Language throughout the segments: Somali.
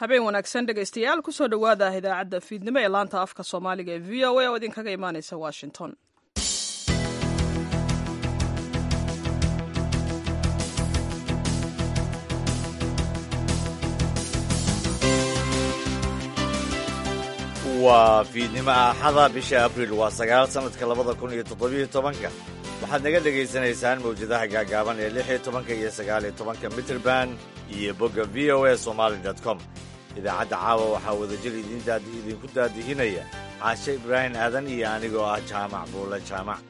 habeen wanaagsan dhegaystayaal kusoo dhowaada idaacadda fiidnimo ee laanta afka soomaaliga ee v o a oo idinkaga imaaneysa washington waa fiidnimo axada bisha abriil waa sagaal sannadka labada kun iyo toddobiyo tobanka waxaad naga dhegaysanaysaan mawjadaha gaagaaban ee lix iyo tobanka iyo sagaal iyo tobanka mitrband iyo bogga v o a somaali com idaacadda caawa waxaa wadajir idinku daadihinaya caashe ibraahim aadan iyo anigoo ah jaamac buule jaamac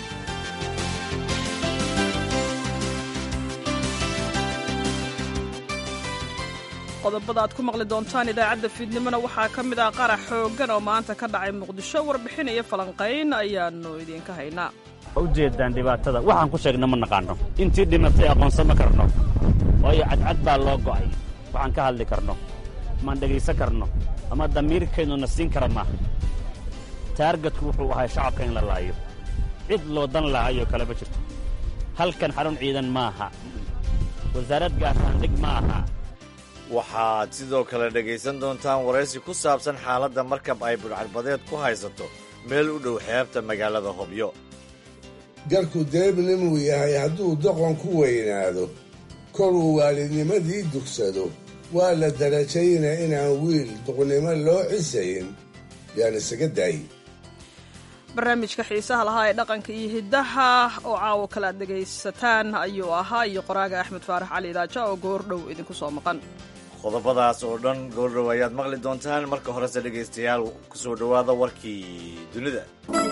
qodobada aad ku maqli doontaan idaacadda fiidnimona waxaa ka mid ah qarax xooggan oo maanta ka dhacay muqdisho warbixin iyo falanqayn ayaannu idiinka haynaa ujeeddaan dhibaatada waxaan ku sheegna ma naqaanno intii dhimatay aqoonsan ma karno waayo cadcad baa loo go'ay waxaan ka hadli karno maan dhegaysan karno ama damiirkaynu na siin kara maaha taargadku wuxuu ahay shacabka in la laayo cid loo dan lahaayoo kale ma jirto halkan xarun ciidan maaha wasaarad gaashaandhig ma aha waxaad sidoo kale dhegaysan doontaan waraysi ku saabsan xaaladda markab ay budhcadbadeed ku haysato meel u dhow xeebta magaalada hobyo garku deebnimuu yahay hadduu doqon ku weynaado koruu waalidnimadii dugsado waa la darajayna inaan wiil duqnimo loo cisayn yaan isaga daayi barnaamijka xiisaha lahaa ee dhaqanka iyo hiddaha oo caawo kale aad dhegaysataan ayuu ahaa iyo qoraaga axmed faarax cali idaaja oo goordhow idinku soo maqan qodobadaas oo dhan goordhow ayaad maqli doontaan marka horese dhegaystayaal ku soo dhowaada warkii dunida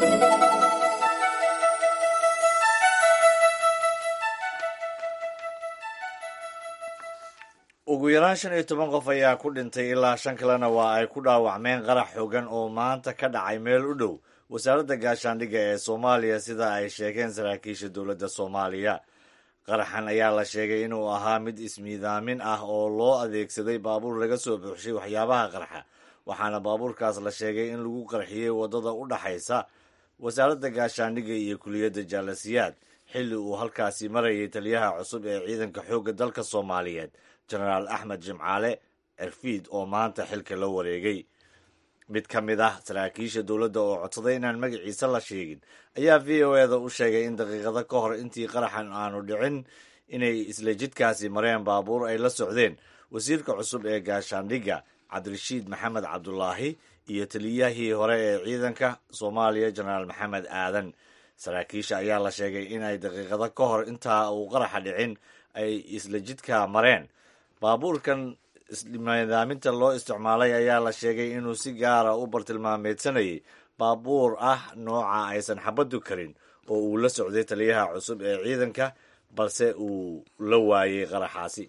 ugu yaraan shan iyo toban qof ayaa ku dhintay ilaa shan kalena waa ay ku dhaawacmeen qarax xoogan oo maanta ka dhacay meel u dhow wasaaradda gaashaandhigga ee soomaaliya sida ay sheegeen saraakiisha dowladda soomaaliya qaraxan ayaa la sheegay inuu ahaa mid ismiidaamin ah oo loo adeegsaday baabuur laga soo buuxshay waxyaabaha qarxa waxaana baabuurkaas la sheegay in lagu qarxiyey waddada u dhaxaysa wasaaradda gaashaandhigga iyo kuliyadda jaalasiyaad xilli uu halkaasi marayay taliyaha cusub ee ciidanka xoogga dalka soomaaliyeed jenaraal axmed jimcaale cerfiid oo maanta xilka la wareegay mid ka mid ah saraakiisha dowladda oo codsaday inaan magaciisa la sheegin ayaa v o eda u sheegay in daqiiqado ka hor intii qaraxan aanu dhicin inay isla jidkaasi mareen baabuur ay la socdeen wasiirka cusub ee gaashaandhigga cabdirashiid maxamed cabdulaahi iyo taliyahii hore ee ciidanka soomaaliya jenaraal maxamed aadan saraakiisha ayaa la sheegay in ay daqiiqado ka hor intaa uu qaraxa dhicin ay isla jidka mareen baabuurkan isnidaaminta loo isticmaalay ayaa la sheegay inuu si gaara u bartilmaameedsanayay baabuur ah nooca aysan xabaddu karin oo uu la socday taliyaha cusub ee ciidanka balse uu la waayey qaraxaasi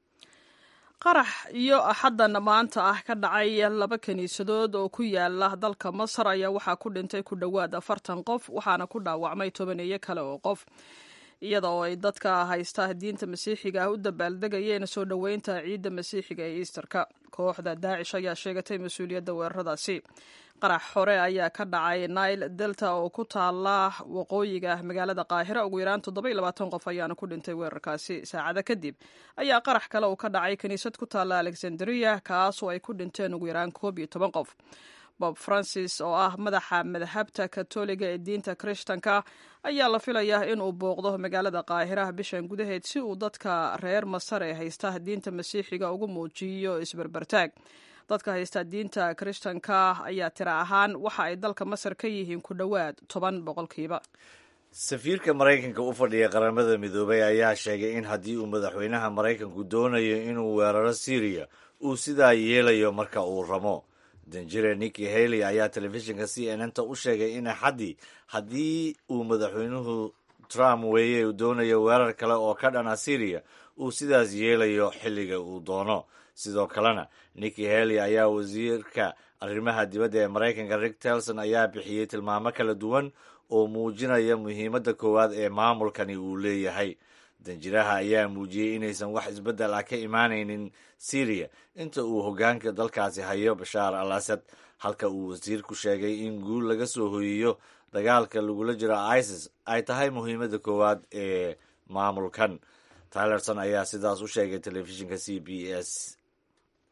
qarax iyo axaddan maanta ah ka dhacay laba kiniisadood oo ku yaala dalka masar ayaa waxaa ku dhintay ku dhowaad afartan qof waxaana ku dhaawacmay tobaneeyo kale oo qof iyada oo ay dadka haysta diinta masiixiga ah u dabaaldegayeen soo dhoweynta ciidda masiixiga ee iisterka kooxda daacish ayaa sheegatay mas-uuliyadda weeraradaasi qarax hore ayaa ka dhacay nail delta oo ku taala waqooyiga magaalada qaahira ugu yaraan toddobai labaatan qof ayaana ku dhintay weerarkaasi saacada kadib ayaa qarax kale uu ka dhacay kiniisad ku taalla alexandria kaasoo ay ku dhinteen ugu yaraan koob iyo toban qof bob francis oo ah madaxa madhabta katoliga ee diinta kirishtanka ayaa la filayaa inuu booqdo magaalada qaahiraha bishan gudaheed si uu dadka reer masar ee haysta diinta masiixiga ugu muujiyo isberbertaag dadka haysta diinta kirishtanka ayaa tira ahaan waxa ay dalka masar ka yihiin ku dhowaad toban boqolkiiba safiirka maraykanka u fadhiya qaramada midoobay ayaa sheegay in haddii uu madaxweynaha maraykanku doonayo inuu weeraro syriya uu sidaa yeelayo marka uu ramo danjire niki haley ayaa telefishinka c n n ta u sheegay in axaddii haddii uu madaxweynuhu trump weeye uu doonayo weerar kale oo ka dhana syriya uu sidaas yeelayo xilliga uu doono sidoo kalena niki haley ayaa wasiirka arrimaha dibadda ee maraykanka rick telson ayaa bixiyey tilmaamo kala duwan oo muujinaya muhiimadda koowaad ee maamulkani uu leeyahay danjiraha ayaa muujiyey inaysan wax isbeddel ah ka imaanaynin syriya inta uu hoggaanka dalkaasi hayo bashaar al asad halka uu wasiirku sheegay in guul laga soo hoyiyo dagaalka lagula jiro isis ay tahay muhiimadda koowaad ee maamulkan tylerson ayaa sidaas u sheegay telefishinka c b s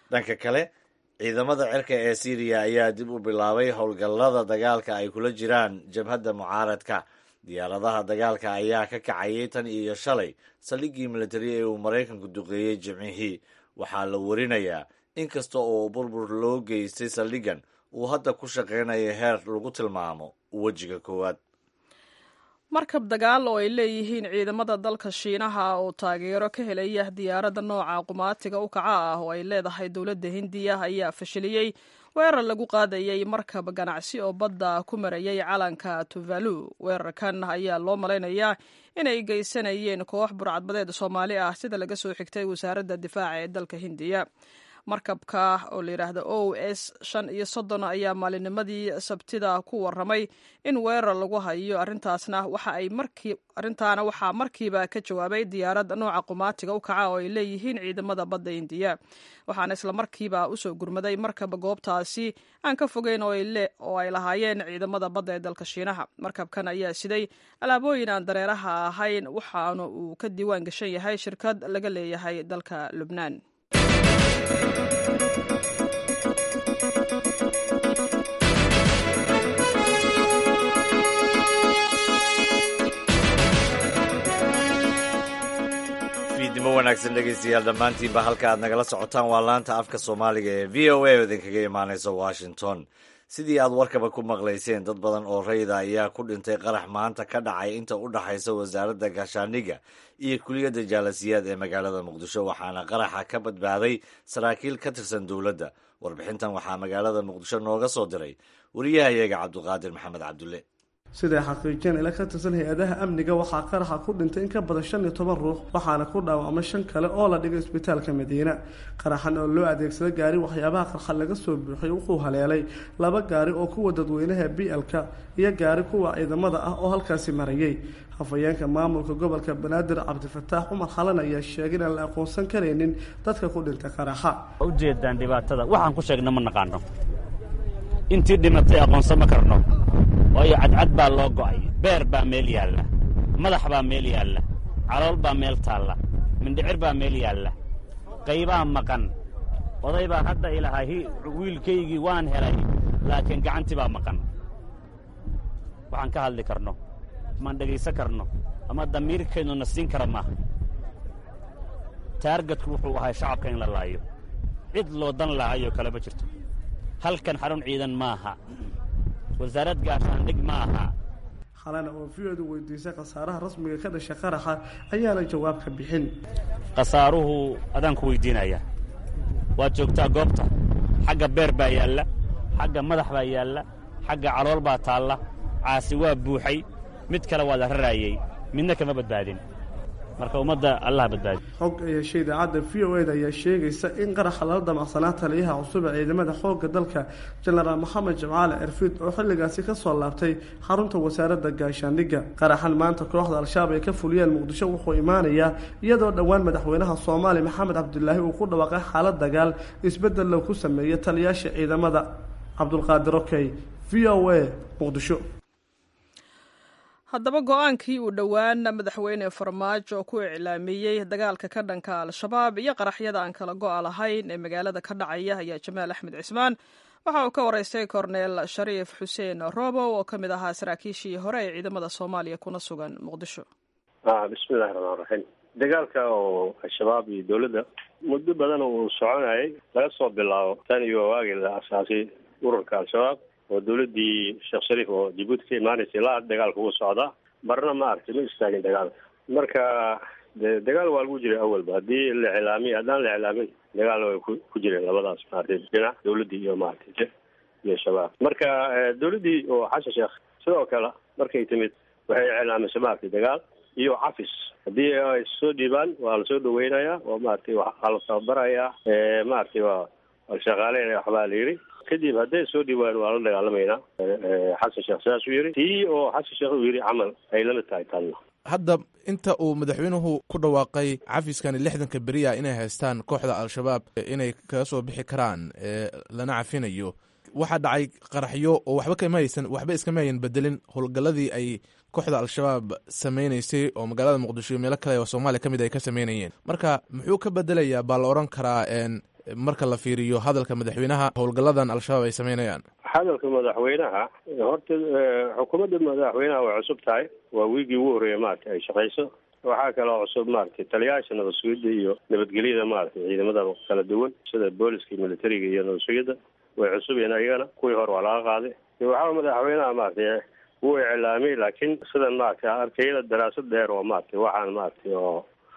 dhanka kale ciidamada cirka ee syriya ayaa dib u bilaabay howlgallada dagaalka ay kula jiraan jabhadda mucaaradka diyaaradaha dagaalka ayaa ka kacayay tan iyo shalay saldhiggii militari ee uu maraykanku duqeeyey jimcihii waxaa la warinayaa in kasta oo burbur loo geystay saldhiggan uu hadda ku shaqaynayo heer lagu tilmaamo wejiga koowaad markab dagaal oo ay leeyihiin ciidamada dalka shiinaha oo taageero ka helaya diyaaradda nooca qumaatiga u kaca ah oo ay leedahay dowladda hindiya ayaa fashiliyey weerar lagu qaadayay markab ganacsi oo badda ku marayay calanka tuvalu weerarkan ayaa loo malaynayaa inay geysanayeen koox burcadbadeed soomaali ah sida laga soo xigtay wasaaradda difaaca ee dalka hindiya markabka oo la yidhaahdo o s shan iyo soddon ayaa maalinimadii sabtida ku waramay in weerar lagu hayo arrintaasna waxa ay markii arrintaana waxaa markiiba ka jawaabay diyaarad nooca qumaatiga u kaca oo ay leeyihiin ciidamada badda indiya waxaana isla markiiba usoo gurmaday markab goobtaasi aan ka fogeyn oo ay lahaayeen ciidamada badda ee dalka shiinaha markabkan ayaa siday alaabooyin aan dareeraha ahayn waxaana uu ka diiwaan gashan yahay shirkad laga leeyahay dalka lubnaan fiidnimo wanaagsan dhegaystayaal dhammaantiinba halka aad nagala socotaan waa laanta afka soomaaliga ee v o a oo idinkaga imaanaysa washington sidii aad warkaba ku maqlayseen dad badan oo rayda ayaa ku dhintay qarax maanta ka dhacay inta u dhaxaysa wasaaradda gaashaandhigga iyo kuliyadda jaalasiyaad ee magaalada muqdisho waxaana qaraxa ka badbaaday saraakiil ka tirsan dowladda warbixintan waxaa magaalada muqdisho nooga soo diray wariyahayaga cabduqaadir maxamed cabdulle siday xaqiijiyeen ila ka tirsan hay-adaha amniga waxaa qaraxa ku dhintay in ka badan shan iyo toban ruux waxaana ku dhaawacmay shan kale oo la dhigay isbitaalka madiina qaraxan oo loo adeegsada gaari waxyaabaha qarxa laga soo buuxiyay wuxuu haleelay laba gaari oo kuwa dadweynaha b l-ka iyo gaari kuwa ciidamada ah oo halkaasi marayay hafayeenka maamulka gobolka banaadir cabdifataax cumar xalan ayaa sheegay inaan la aqoonsan karaynin dadka ku dhintay qaraxa ujeedaan dhibaatada waxaan ku sheegna ma naqaano intii dhimatay aqoonsan ma karno waayo cadcad baa loo go'ay beer baa meel yaalla madax baa meel yaalla calool baa meel taalla mindhicir baa meel yaalla qaybaa maqan oday baan hadda ilahay wiilkaygii waan helay laakiin gacantii baa maqan waxaan ka hadli karno maan dhegaysan karno ama damiirkeennu na siin kara maaha taargadku wuxuu ahay shacabka in la laayo cid loo dan lahayo kale ma jirto halkan xarun ciidan maaha wasaarad gaashaandhig ma aha xalana oo v-odu weydiisay khasaaraha rasmiga ka dhashay qaraxa ayaana jawaab ka bixin khasaaruhu adaan ku weydiinaya waad joogtaa goobta xagga beer baa yaalla xagga madax baa yaalla xagga calool baa taalla caasi waa buuxay mid kale waa la raraayey midna kama badbaadin marka ummadda allah badbaadi xog ay heshay idaacadda v o eda ayaa sheegaysa in qaraxa lala damacsanaa taliyaha cusub ee ciidamada xoogga dalka jenaraal moxamed jamcaale erfiid oo xilligaasi ka soo laabtay xarunta wasaaradda gaashaandhigga qaraxan maanta kooxda al-shabaab ay ka fuliyeen muqdisho wuxuu imaanayaa iyadoo dhowaan madaxweynaha soomaaliya maxamed cabdulaahi uu ku dhawaaqay xaalad dagaal isbeddel loo ku sameeyey taliyaasha ciidamada cabdulqaadir okey v o a muqdisho haddaba go-aankii uu dhowaan madaxweyne farmaajo ku iclaamiyey dagaalka ka dhanka al-shabaab iyo qaraxyada aan kala go-a lahayn ee magaalada ka dhacaya ayaa jamaal axmed cismaan waxa uu ka waraystay korneel shariif xuseen robow oo ka mid ahaa saraakiishii hore ee ciidamada soomaaliya kuna sugan muqdisho bismillahi raxmaan raxiim dagaalka oo al-shabaab iyo dowladda muddo badan uu soconayay laga soo bilaabo tan iyo waagii la asaasay ururka al-shabaab oo dawladdii sheekh shariif oo jabuuti ka imaanaysay la dagaalka ugu socdaa marna ma aragtay ma istaagin dagaalka marka de dagaal waa lagu jiray awalba haddii la iclaamiy haddaan la iclaamin dagaal way ku ku jireen labadaas maaragtay dhinac dawladdii iyo maaragtay iyo shabaab marka dawladdii oo xasan sheekh sidoo kale markay timid waxay iclaamisay maaragtay dagaal iyo cafis haddii ay soo dhiibaan waa lasoo dhaweynayaa oo maaragtay waxaa la tababarayaa maaragtay waa waa la shaqaaleynaya waxbaa la yidhi kadib hadday soo dhiwaan waa la dagaalamaynaa xasan sheekh sidaasuu yidhi tii oo xasan sheekh uu yidhi camal ay lamid tahay tanna hadda inta uu madaxweynuhu ku dhawaaqay cafiskani lixdanka beriya inay haystaan kooxda al-shabaab inay kaga soo bixi karaan lana cafinayo waxaa dhacay qaraxyo oo waxba kama haysan waxba iskama hayan bedelin howlgalladii ay kooxda al-shabaab sameynaysay oo magaalada muqdisho iyo meelo kale oo soomaaliya ka mid ay ka sameynayeen marka muxuu ka bedelayaa baa la odhan karaa marka la fiiriyo hadalka madaxweynaha howlgalladan al-shabaab ay sameynayaan hadalka madaxweynaha horta xukuumadda madaxweynaha way cusub tahay waa wiigii ugu horreeya maaragtay ay shaqayso waxaa kaloo cusub maaragtay taliyayaasha nabad sugidda iyo nabadgelyada maaragtay ciidamada kala duwan sida booliska iyo militariga iyo nabad sugidda way cusub yihiin ayagana kuwii hore waa laga qaaday waxaa madaxweynaha maaragtay wuu iclaamiyey laakiin sidan maaragtay arkayada daraasad dheer oo maaragtay waxaan maaragtay oo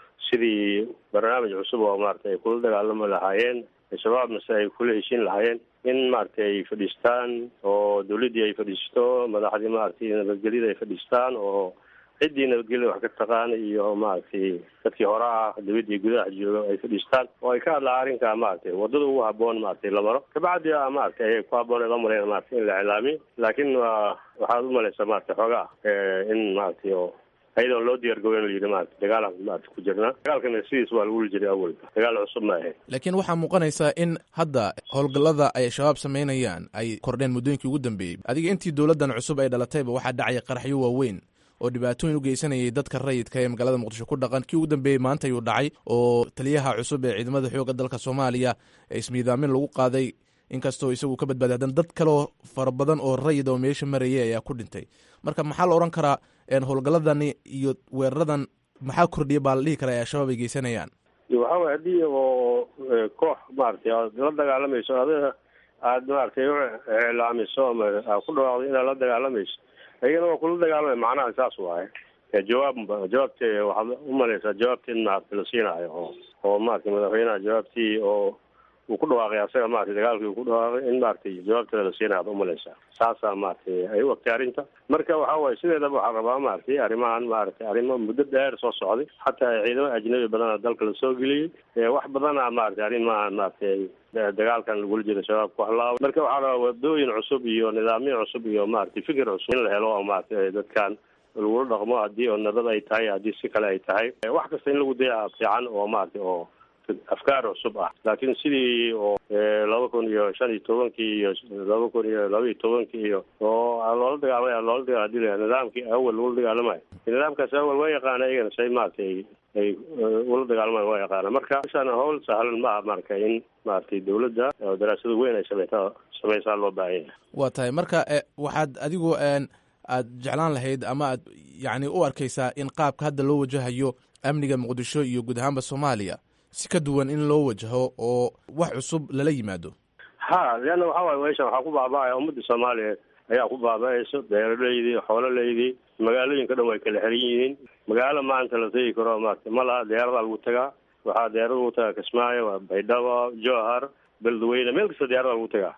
sidii barnaamij cusub oo maaragtay ay kula dagaalami lahaayeen shabaabna si ay kula heshiin lahaayeen in maaragtay ay fadhiistaan oo dawladdii ay fadhiisto madaxdii maaragtay nabadgelyada ay fadhiistaan oo ciddii nabadgelyada wax ka taqaana iyo maaragtay dadkii hore ah dawladdii gudaha jooga ay fadhiistaan oo ay ka hadlaan arrinkaa maaragtay waddada ugu haboon maaragtay la maro kabacdi a maaragtay ayay ku haboon la mareen maaragtay in la iclaamiyo laakiin waa waxaad umalaysaa maaragtay xoogaa in maaragtay oo ayadoon loo diyaargaboyn la yidhi maarata dagaalaan maarata ku jirnaa dagaalkana sidiis waa lagu wuli jiray awalba dagaal cusub ma ahayn laakiin waxaa muuqanaysaa in hadda howlgallada ay shabaab samaynayaan ay kordheen muddooyinkii ugu dambeeyey adiga intii dowladdan cusub ay dhalatayba waxaa dhacaya qaraxyo waaweyn oo dhibaatooyin u geysanayay dadka rayidka ee magaalada muqdisho ku dhaqan kii ugu dambeeyey maanta ayuu dhacay oo taliyaha cusub ee ciidamada xoogga dalka soomaaliya ee ismiidaamin lagu qaaday inkastoo isagu ka badbaaday haddana dad kaleoo fara badan oo rayid oo meesha marayay ayaa ku dhintay marka maxaa la odhan karaa howlgalladani iyo weeraradan maxaa kordhiya baa la dhihi karaa ee al-shabaab ay geysanayaan waxa way haddii oo koox maaragtay aad la dagaalamayso adiga aad maaragtay u iclaamiso ama aad ku dhawaaqdo inaad la dagaalamayso ayagana waa kula dagaalamaya macnaha saas waaye jawaab jawaabte waxaad umalaysaa jawaabtii in maaragtay la siinaayo oo oo maaragtay madaxweynaha jawaabtii oo uu ku dhawaaqay asaga maratay dagaalkii uu ku dhawaaqay in maaragtay jawaabteeda la siinaya ad umalaysaa saasaa maaragtay ay u ogtay arrinta marka waxa waaye sideedaba waxaa rabaa maaragtay arrimahan maaragtay arrimo muddo dheer soo socday xataa ciidamo ajnabi badana dalka lasoo geliyey wax badana maaragtay arrimahan maaragtay dagaalkan lagula jiro shabaab ku halaabay marka waxaa rabaa wadooyin cusub iyo nidaamyo cusub iyo maaragtay fikir cusub in la helo oo maaragtay dadkan lagula dhaqmo haddii oo nabad ay tahay haddii si kale ay tahay wax kasta in lagu daya fiican oo maaragtay oo afkaar cusub ah laakiin sidii oo laba kun iyo shan iyo tobankii iyo laba kun iyo laba iyo tobankii iyo oo loola dagaalamay loola dagaal nidaamkii awal lagula dagaalamayo nidaamkaas awal waa yaqaana iyagana say maaragtay ay ula dagaalamayan waa yaqaana marka meeshaan hawl sahlan ma aha marka in maaragtay dawladda oo daraasado weyn ay sameyta sameysaa loo baahan yahay waa tahay marka waxaad adigu aad jeclaan lahayd ama aad yacni u arkaysaa in qaabka hadda loo wajahayo amniga muqdisho iyo guud ahaanba soomaaliya si ka duwan in loo wajaho oo wax cusub lala yimaado ha leanna waxa waye meeshan waxaa ku baaba'aya ummadda soomaaliya ayaa ku baaba'ayso beeraleydii xoololeydii magaalooyinka dhan way kala xiran yihiin magaalo maanta la tegi karo maarata ma laha diyaaradaa lagu tagaa waxaa diyaarada lagu tagaa kismaayo waa baydhabo jowhar beledweyne meel kasta diyaarada lagu tagaa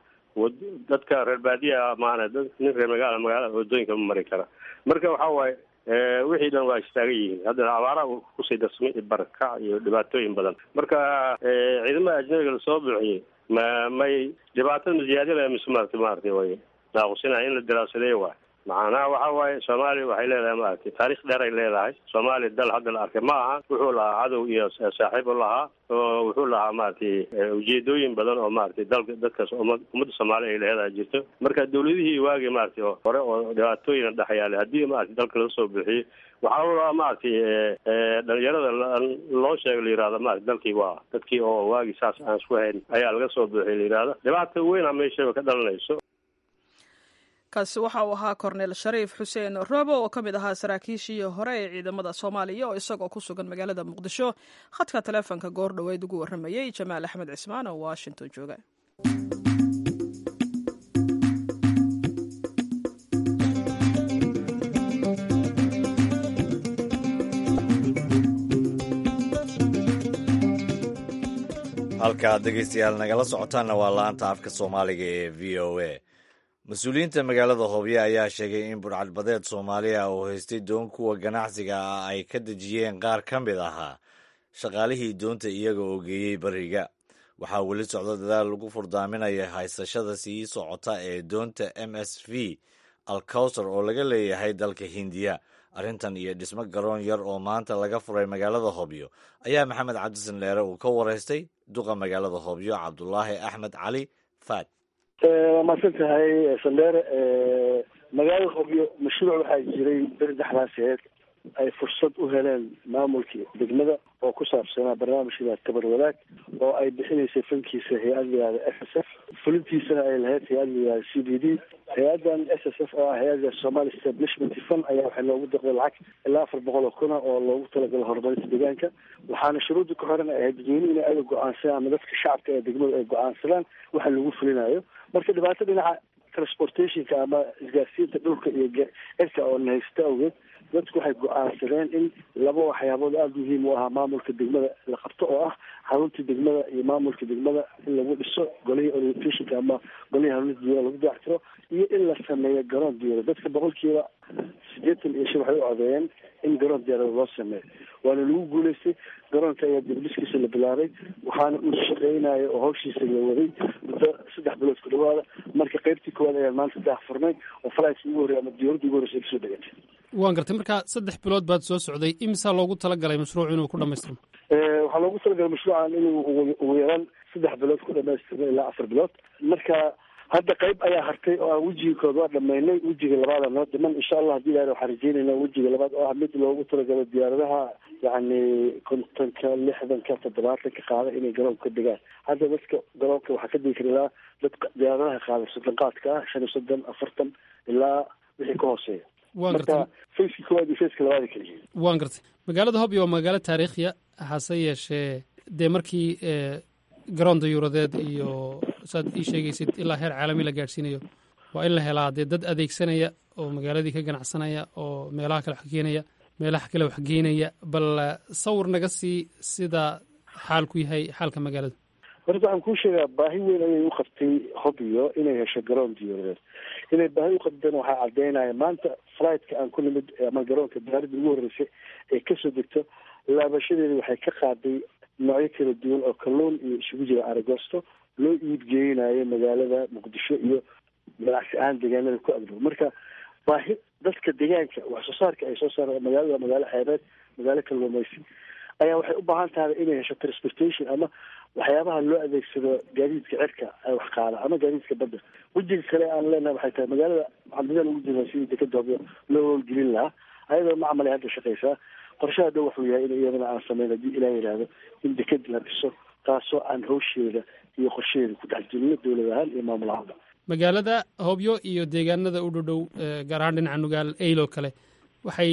dadka reer baadiya maana nin reer magaala magaalada wadooyinka ma mari kara marka waxa waaye wixii dhan waa istaagan yihiin haddana abaaraha kusii darsamay barakac iyo dhibaatooyin badan marka ciidamada ajnabiga lasoo buuxiyey ma may dhibaatada masiyaadila mise maarata maarata way naaqusinaya in la daraasadeeyo waay macnaha waxa waaye soomaaliya waxay leedahay maaragtay taarikh dheer ay leedahay soomaaliya dal hadda la arkay ma aha wuxuu lahaa cadow iyo saaxiib u lahaa oo wuxuu lahaa maaragtay ujeedooyin badan oo maaragtay dalka dadkaas ummadda soomaaliya ay leedahay jirto marka dawladihii waagii maaragtay oo hore oo dhibaatooyin dhexyaalay haddii maaragtay dalka laga soo bixiyey waxaa la rabaa maaragtay dhalinyarada loo sheego la yihahda maarata dalkii waa dadkii oo waagii saas aan isku hayn ayaa laga soo bixiyay la yihahda dhibaata weyn a meeshaba ka dhalanayso kaasi waxa uu ahaa korneel shariif xuseen roobo oo ka mid ahaa saraakiishii hore ee ciidamada soomaaliya oo isagoo ku sugan magaalada muqdisho khadka taleefonka goor dhoweyd ugu warramayey jamaal axmed cismaan oo washington jooga halkaad dhegeystayaal nagala socotaanna waa la-anta afka soomaaliga ee v o a mas-uuliyiinta magaalada hobyo ayaa sheegay in burcadbadeed soomaaliya oo haystay doon kuwa ganacsiga ah ay ka dejiyeen qaar ka mid ahaa shaqaalihii doonta iyaga oo geeyey bariga waxaa weli socda dadaal lagu furdaaminaya haysashada sii socota ee doonta m s v alcowser oo laga leeyahay dalka hindiya arrintan iyo dhismo garoon yar oo maanta laga furay magaalada hobyo ayaa maxamed cabdisan dheere uu ka wareystay duqa magaalada hobyo cabdulaahi axmed cali faad waa mahadsan tahay sandheere magaalada hobyo mashruuc waxaa jiray beri dhexdaaseed ay fursad u heleen maamulkii degmada oo ku saabsanaa barnaamijka tabar wadaag oo ay bixinaysay fankiisa hay-ad layihahda s s f fulintiisana ay lahayd hay-ad layihahda c b d hay-adan s s f oo ah hay-ada somali establishment fund ayaa waxay loogu deqday lacag ilaa afar boqol oo kuna oo loogu talagalo horumarinta deegaanka waxaana shuruudda ku xiran ay ahayd dadweynuhu in ayaga go-aansadaan ama dadka shacabka ee degmada ay go-aansadaan waxa lagu fulinayo marka dhibaato dhinaca transportationka ama isgaarsiinta dhulka iyo cirka oo nahaysta awgeed dadku waxay go-aansadeen in laba waxyaabood aada muhiim u ahaa maamulka degmada la qabto oo ah xaruntii degmada iyo maamulka degmada in lagu dhiso golihii orientationka ama golihii hanuunida diyaara lagu dayactiro iyo in la sameeyo garoon diyaara dadka boqolkiiba sideetan iyo shan waxay u codeeyeen in garoon diyaarada loo sameeyo waana lagu guuleystay garoonka ayaa dibdhiskiisa la bilaabay waxaana uu shaqeynayo oo hawshiisa la waday muddo saddex bilood ku dhawaada marka qeybtii koowaad ayaan maanta daah furnay oo falaidkii ugu horrey ama diyaaradii ugu horreysa ay kasoo degatay waan gartay marka saddex bilood baad soo socday imisaa loogu talagalay mashruuc inuu ku dhamaystirmo waxaa loogu talagalay mashruucan inuu ugu yaraan saddex bilood ku dhamaystirmo ilaa afar bilood marka hadda qayb ayaa hartay oo aan wejigii kood waa dhamaynay wejiga labaada noo dhiman insha allah hadii ilahay waxaan rajeynayna wejiga labaad oo ah mid loogu talagalo diyaaradaha yacni kontonka lixdanka toddobaatanka qaada inay garoonka ka degaan hadda dadka garoonka waxaa ka degi kara ilaa dad diyaaradaha qaada soddon qaadka ah shan iyo soddon afartan ilaa wixii ka hooseeya waan gartay marka faceki koowaad iyo faceka labaad ay kala yihiin waan gartay magaalada hobyo waa magaalo taariikhiya hase yeeshee dee markii garoon dayuuradeed iyo saad ii sheegaysid ilaa heer caalami la gaadhsiinayo waa in la helaa dee dad adeegsanaya oo magaaladii ka ganacsanaya oo meelaha kale wax keenaya meelaha kale wax geenaya bal sawir naga sii sida xaalku yahay xaalka magaalada horta waxaan kuu sheegaa baahi weyn ayay u qabtay hobyo inay hesho garoon diyuuradeed inay baahi u qabteen waxaa cadeynaya maanta flightka aan ku nimid ama garoonka diyaaradda ugu horreysay ee kasoo degto laabashadeeda waxay ka qaaday noocyo kala duwan oo kalluun iyo isugu jira aragosto loo iibgeynayo magaalada muqdisho iyo ganacsi ahaan deegaanada ku agdhow marka baahi dadka deegaanka wax soo saarka ay soo saaraan magaalada magaalo xeebeed magaalo kalluumaysi ayaa waxay u baahan tahay inay hesho transportation ama waxyaabaha loo adeegsado gaadiidka cirka ay wax qaada ama gaadiidka badda wejiga kale aan leenahay waxay tahay magaalada waxaan dadaal ugu jirnaa sidii dekada hobyo loo howlgelin lahaa ayadoo macmal ay hadda shaqaysaa qorshaha dhow wuxuu yahay in iyadana aan sameyn haddii ilaah yidhaahdo in deked la dhiso taasoo aan hawsheeda iyo qorshaheeda ku dhex jirno dowlad ahaan iyo maamul ahaanba magaalada hobyo iyo deegaanada u dhow dhow gaar ahaan dhinaca nugaal eilo kale waxay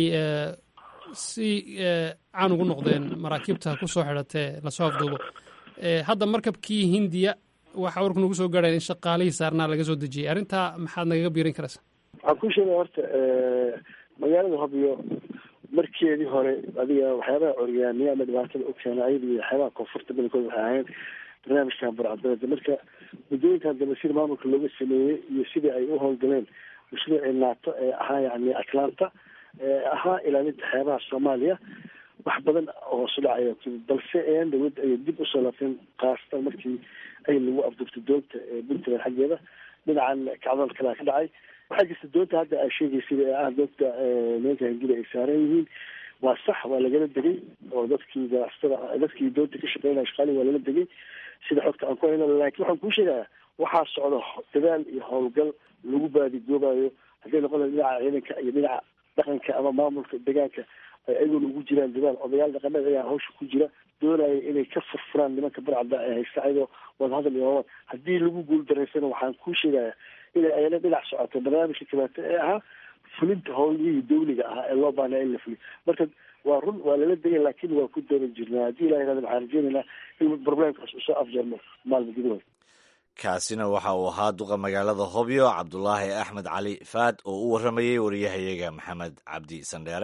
si caan ugu noqdeen maraakiibta kusoo xidhatee lasoo afduubo hadda markabkii hindiya waxaa warku nagu soo gaadhaya in shaqaalihii saarnaa laga soo dejiyey arrintaa maxaad nagaga biirin karaysaa waxaan ku sheegay horta magaalada hobyo markeedii hore adiga waxyaabaha coryaamiya ama dhibaatada u keena ayada iyo waxyaabaha koonfurta badankood waxay ahayn barnaamijkan burcadbeeda marka muddooyinkan dambe sida maamulka looga sameeyey iyo sidii ay u howlgaleen mashruucii naato ee ahaa yani atlanta ee ahaa ilaalinta xeebaha soomaaliya wax badan hoosu dhacaya balse ean dawladda ayay dib usoo laabteen khaasatan markii ay lagu afduurtay doonta ee puntland xaggeeda dhinacan kacdoon kalea ka dhacay waxaa jirta doonta hadda aa sheegaysid ee ah doonta nimanka hindida ay saaran yihiin waa sax waa lagala degay oo dadkii ganacsatada dadkii doonta ka shaqeynaya shaqaalihi waa lala degay sida xogta aan ku hayno laakiin waxaan kuu sheegaya waxaa socda dadaal iyo howlgal lagu baadigoobayo hadday noqon laha dhinaca ciidanka iyo dhinaca dhaqanka ama maamulka deegaanka ay ayagoona ugu jiraan dadaal odayaal dhaqameed ayaa hawsha ku jira doonaya inay ka furfuraan nimanka barcadda ee haysta ayadoo wadahadal iyo wawad haddii lagu guul daraysana waxaan kuu sheegaya inay ayana dhinac socoto barnaamijka kaleeto ee ahaa fulinta howlihii dawliga ahaa ee loo baanaa in la fuliyo marka waa run waa lala degay laakiin waa ku doonan jirnaa haddii ilaha yirahdo waxaan rajeynaynaa in problemkaas usoo afjarmo maalma gudahood kaasina waxa uu ahaa duqa magaalada hobyo cabdulaahi axmed cali faad oo u warramayey wariyahayaga maxamed cabdi sandheere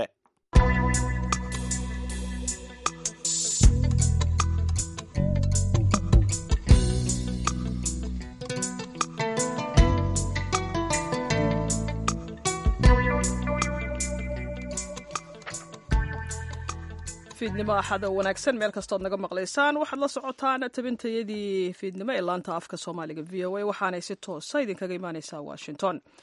fiidnimo axada wanaagsan meel kastood naga maqlaysaan waxaad la socotaan tabintayadii fiidnimo ee laanta afka soomaaliga v o a waxaanay si toosa idinkaga imaaneysaa washington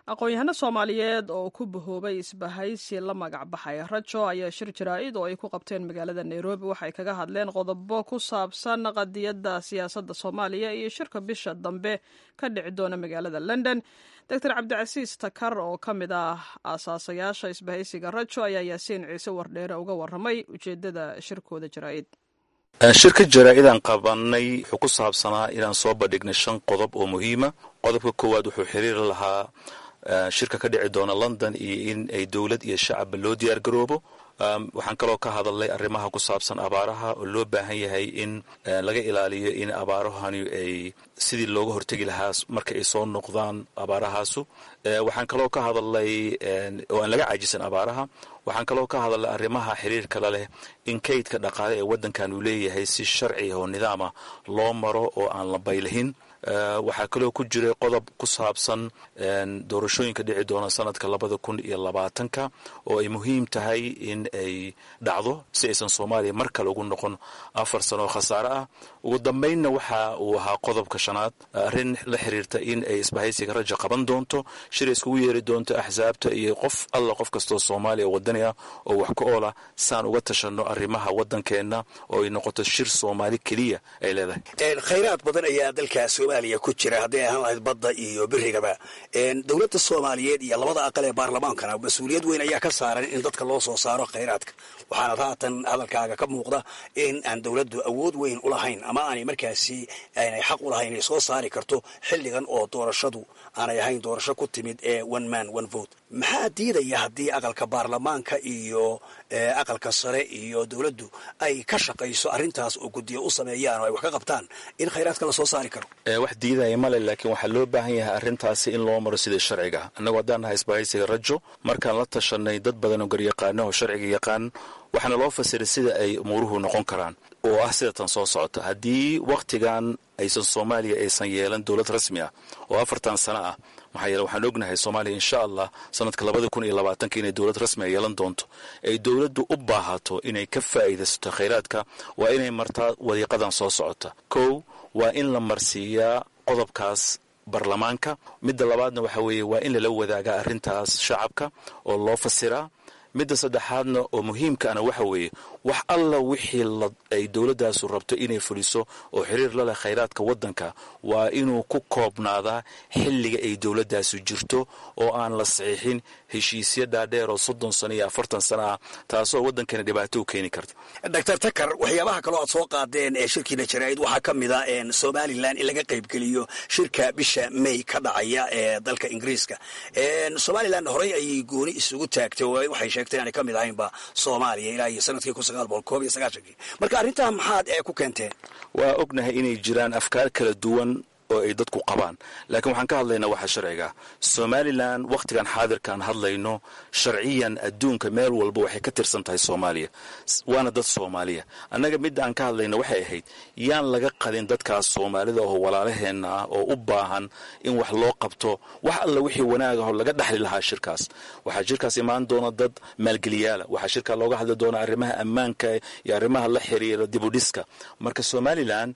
aqoon-yahano soomaaliyeed oo ku bahoobay isbahaysi la magac baxay rajo ayaa shir jaraa-id oo ay ku qabteen magaalada nairobi waxay kaga hadleen qodobo ku saabsan qadiyadda siyaasadda soomaaliya iyo shirka bisha dambe ka dhici doona magaalada london doctor cabdicasiis takar oo ka mid ah aasaasayaasha isbahaysiga rajo ayaa yaasiin ciise wardheere uga waramay ujeedada shirkooda jaraa-id shirka jaraa-idaan qabanay wuxuu ku saabsanaa inaan soo bandhignay shan qodob oo muhiima qodobka koowaad wuxuu xiriir lahaa shirka ka dhici doona london iyo in ay dowlad iyo shacabba loo diyaar garoobo waxaan kaloo ka hadalnay arrimaha ku saabsan abaaraha oo loo baahan yahay in laga ilaaliyo in abaarahani ay sidii looga hortegi lahaa marka ay soo noqdaan abaarahaasu waxaan kaloo ka hadalnay oo aan laga caajisan abaaraha waxaan kaloo ka hadalnay arrimaha xiriirkala leh in kaydka dhaqaale ee waddankan uu leeyahay si sharci oo nidaama loo maro oo aan la baylahin waxaa kaloo ku jiray qodob ku saabsan doorashooyinka dhici doona sanadka labada kun iyo labaatanka oo ay muhiim tahay in ay dhacdo si aysan soomaaliya mar kale ugu noqon afar sano oo khasaare ah ugu dambaynna waxa uu ahaa qodobka shanaad arrin la xiriirta in ay isbahaysiga raja qaban doonto shir iskugu yeeri doonto axsaabta iyo qof alla qof kastoo soomaaliya oo wadani ah oo wax ka oola saan uga tashanno arrimaha waddankeenna oo ay noqoto shir soomaali keliya ay leedahay khayraad badan ayaa dalka soomaaliya ku jira hadday ahaan lahayd badda iyo berigaba dowladda soomaaliyeed iyo labada aqal ee baarlamaankana mas-uuliyad weyn ayaa ka saaran in dadka loo soo saaro khayraadka waxaana haatan hadalkaaga ka muuqda in aan dowladdu awood weyn u lahayn ama aanay markaasi aanay xaq u lahayn inay soo saari karto xilligan oo doorashadu aanay ahayn doorasho ku timid ee one man one vote maxaa diidaya haddii aqalka baarlamaanka iyo aqalka sare iyo dowladdu ay ka shaqayso arrintaas oo guddiyo u sameeyaan oo ay wax ka qabtaan in khayraadka la soo saari karo wax diidaya male laakiin waxaa loo baahan yahay arrintaasi in loo maro sidai sharciga annagoo haddaan nahay isbahaysiga rajo markaan la tashanay dad badan oo garyaqaano oo sharciga yaqaan waxaana loo fasiray sida ay umuuruhu noqon karaan oo ah sida tan soo socota haddii wakhtigan aysan soomaaliya aysan yeelan dowlad rasmi ah oo afartan sano ah maxaa yeele waxaan ognahay soomaaliya insha allah sanadka labada kun iyo labaatanka inay dowlad rasmi a yeelan doonto ay dowladdu u baahato inay ka faa'iidaysato khayraadka waa inay martaa wadiiqadan soo socota kow waa in la marsiiyaa qodobkaas baarlamaanka midda labaadna waxa weeye waa in lala wadaagaa arrintaas shacabka oo loo fasiraa midda saddexaadna oo muhiimkaana waxa weeye wax alla wixii ay dowladdaasu rabto inay fuliso oo xiriir la leh khayraadka waddanka waa inuu ku koobnaadaa xilliga ay dowladdaasu jirto oo aan la saxiixin heshiisyo dhaadheer oo soddon sano iyo afartan sano ah taasoo waddankana dhibaato u keeni karta doctor takar waxyaabaha kaloo aad soo qaadeen ee shirkiina jaraa'id waxaa ka mid a somalilan in laga qaybgeliyo shirka bisha may ka dhacaya ee dalka ingiriiska somalilan horey ayay gooni isugu taagtay oo waxay sheegtay inaanay ka mid ahaynba soomaaliya ilaa iyo sanadkii kun sagaal boqol koob iyo sagaashankii marka arrintaa maxaad ee ku keenteen waa ognahay inay jiraan afkaar kala duwan oo ay dadku qabaan laakiin waxaan ka hadlaynaa waxa sharciga somalilan wakhtigan xaadirkaan hadlayno sharciyan adduunka meel walba waxay ka tirsan tahay soomaaliya waana dad soomaaliya annaga midda aan ka hadlayno waxay ahayd yaan laga qadin dadkaas soomaalida oo walaalaheenna ah oo u baahan in wax loo qabto wax alla wixii wanaagaho laga dhexli lahaa shirkaas waxaa shirkaas imaan doona dad maalgeliyaala waxaa shirkaa looga hadli doona arrimaha ammaanka iyo arrimaha la xiriira dibudhiska marka somalilan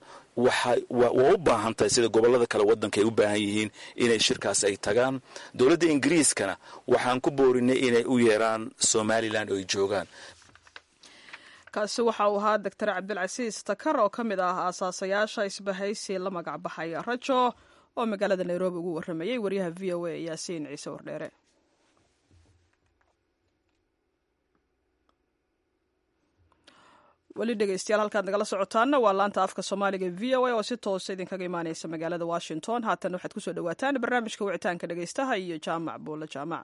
waa u baahan tahay sida gobollada kale waddanka ay u baahan yihiin inay shirkaas ay tagaan dowladda ingiriiskana waxaan ku boorinay inay u yeeraan somalilan oo ay joogaan kaasi waxa uu ahaa doctor cabdilcasiis takar oo ka mid ah aasaasayaasha isbahaysi la magac baxay rajo oo magaalada nairobi ugu warramayey waryaha v o a yaasiin ciise wardheere weli dhegeystayaal halkaad nagala socotaana waa laanta afka soomaaliga v o a oo si toosa idinkaga imaaneysa magaalada washington haatan waxaad kusoo dhawaataan barnaamijka wicitaanka dhegeystaha iyo jaamac buulle jaamac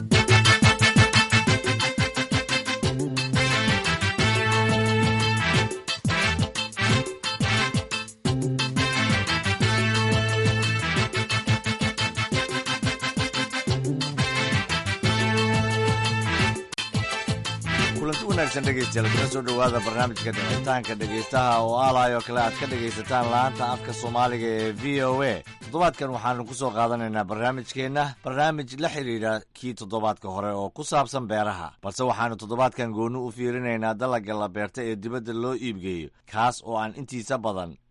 kulanti wanaagsan dhegeystayaal kuna soo dhowaada barnaamijka dhicitaanka dhegeystaha oo aalaay oo kale aad ka dhegaysataan laanta afka soomaaliga ee v o a toddobaadkan waxaanu ku soo qaadanaynaa barnaamijkeenna barnaamij la xidhiidha kii toddobaadka hore oo ku saabsan beeraha balse waxaanu toddobaadkan goonni u fiirinaynaa dalagga la beerta ee dibadda loo iibgeeyo kaas oo aan intiisa badan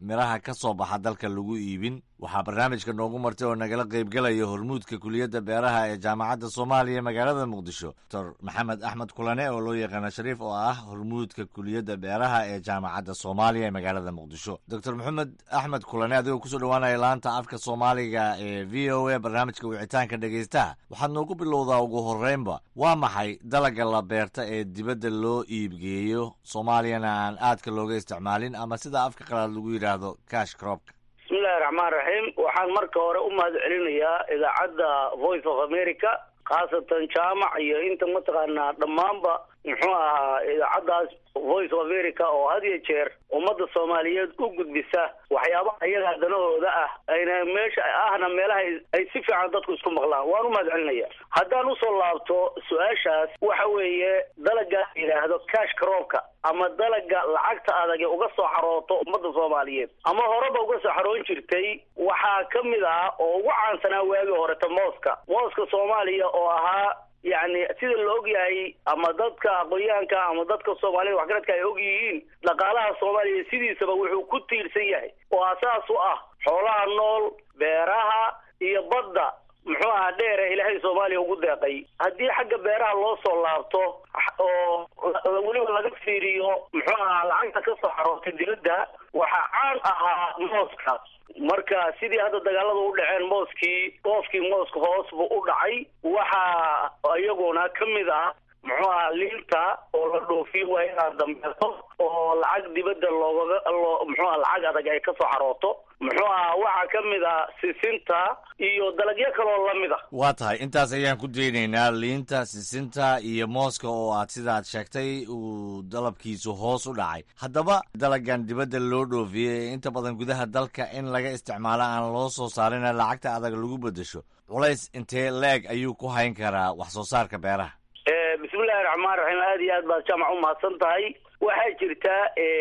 miraha ka soo baxa dalka lagu iibin waxaa barnaamijka noogu martay oo nagala qaybgelaya hormuudka kuliyadda beeraha ee jaamacadda soomaaliya magaalada muqdisho doctor maxamed axmed kulane oo loo yaqaana shariif oo ah hormuudka kuliyadda beeraha ee jaamacadda soomaaliya ee magaalada muqdisho doctor maxamed axmed kulane adigoo kusoo dhawaanaya laanta afka soomaaliga ee v o a barnaamijka wicitaanka dhegaystaha waxaad noogu bilowdaa ugu horreynba waa maxay dalaga la beerta ee dibadda loo iibgeeyo soomaaliyana aan aadka looga isticmaalin ama sida afka qalaad lagu yidhaahdo cash cropka bismillahi raxmaan raxiim waxaan marka hore u mahad celinayaa idaacadda voice of america khaasatan jaamac iyo inta mataqaanaa dhammaanba muxuu ahaa idaacaddaas voice of america oo had iyo jeer ummadda soomaaliyeed u gudbisa waxyaabaha iyagaa danahooda ah ayna meesha ahna meelaha ay si fiican dadku isku maqlaan waan u mahad celinaya haddaan usoo laabto su-aashaas waxa weeye dalaga yidhaahdo cash croopka ama dalaga lacagta adag ee uga soo xarooto ummadda soomaaliyeed ama horeba uga soo xaroon jirtay waxaa ka mid ah oo ugu caansanaa waagii horeta mooska mooska soomaaliya oo ahaa yacni sida la og yahay ama dadka aqoonyahanka ama dadka soomaalida waxgaradka ay og yihiin dhaqaalaha soomaaliya sidiisaba wuxuu ku tiirsan yahay oo asaas u ah xoolaha nool beeraha iyo badda muxuu ahaa dheere ilaahay soomaaliya ugu deeqay haddii xagga beeraha loo soo laabto oo weliba laga fiiriyo muxuu ahaa lacagta ka soo xaroortay dibadda waxaa caan ahaa mooska marka sidii hadda dagaalada u dhaceen mooskii qoofkii mooska hoos buu u dhacay waxaa iyaguna ka mid ah muxuu ahaa liinta oo la dhoofiyo waa inaad dambeeto oo lacag dibadda loogaga loo muxuu aha lacag adag ay ka soo xarooto muxuu ahaa waxaa ka mid ah sisinta iyo dalagyo kaloo lamid ah waa tahay intaas ayaan ku daynaynaa liinta sisinta iyo mooska oo aad sidaad sheegtay uu dalabkiisu hoos u dhacay haddaba dalagan dibadda loo dhoofiyey ee inta badan gudaha dalka in laga isticmaalo aan loo soo saarina lacagta adag lagu beddesho culays intee leeg ayuu ku hayn karaa wax soo saarka beeraha bismillahi raxmaan raxiim aada iyo aad baad jaamac u mahadsan tahay waxaa jirta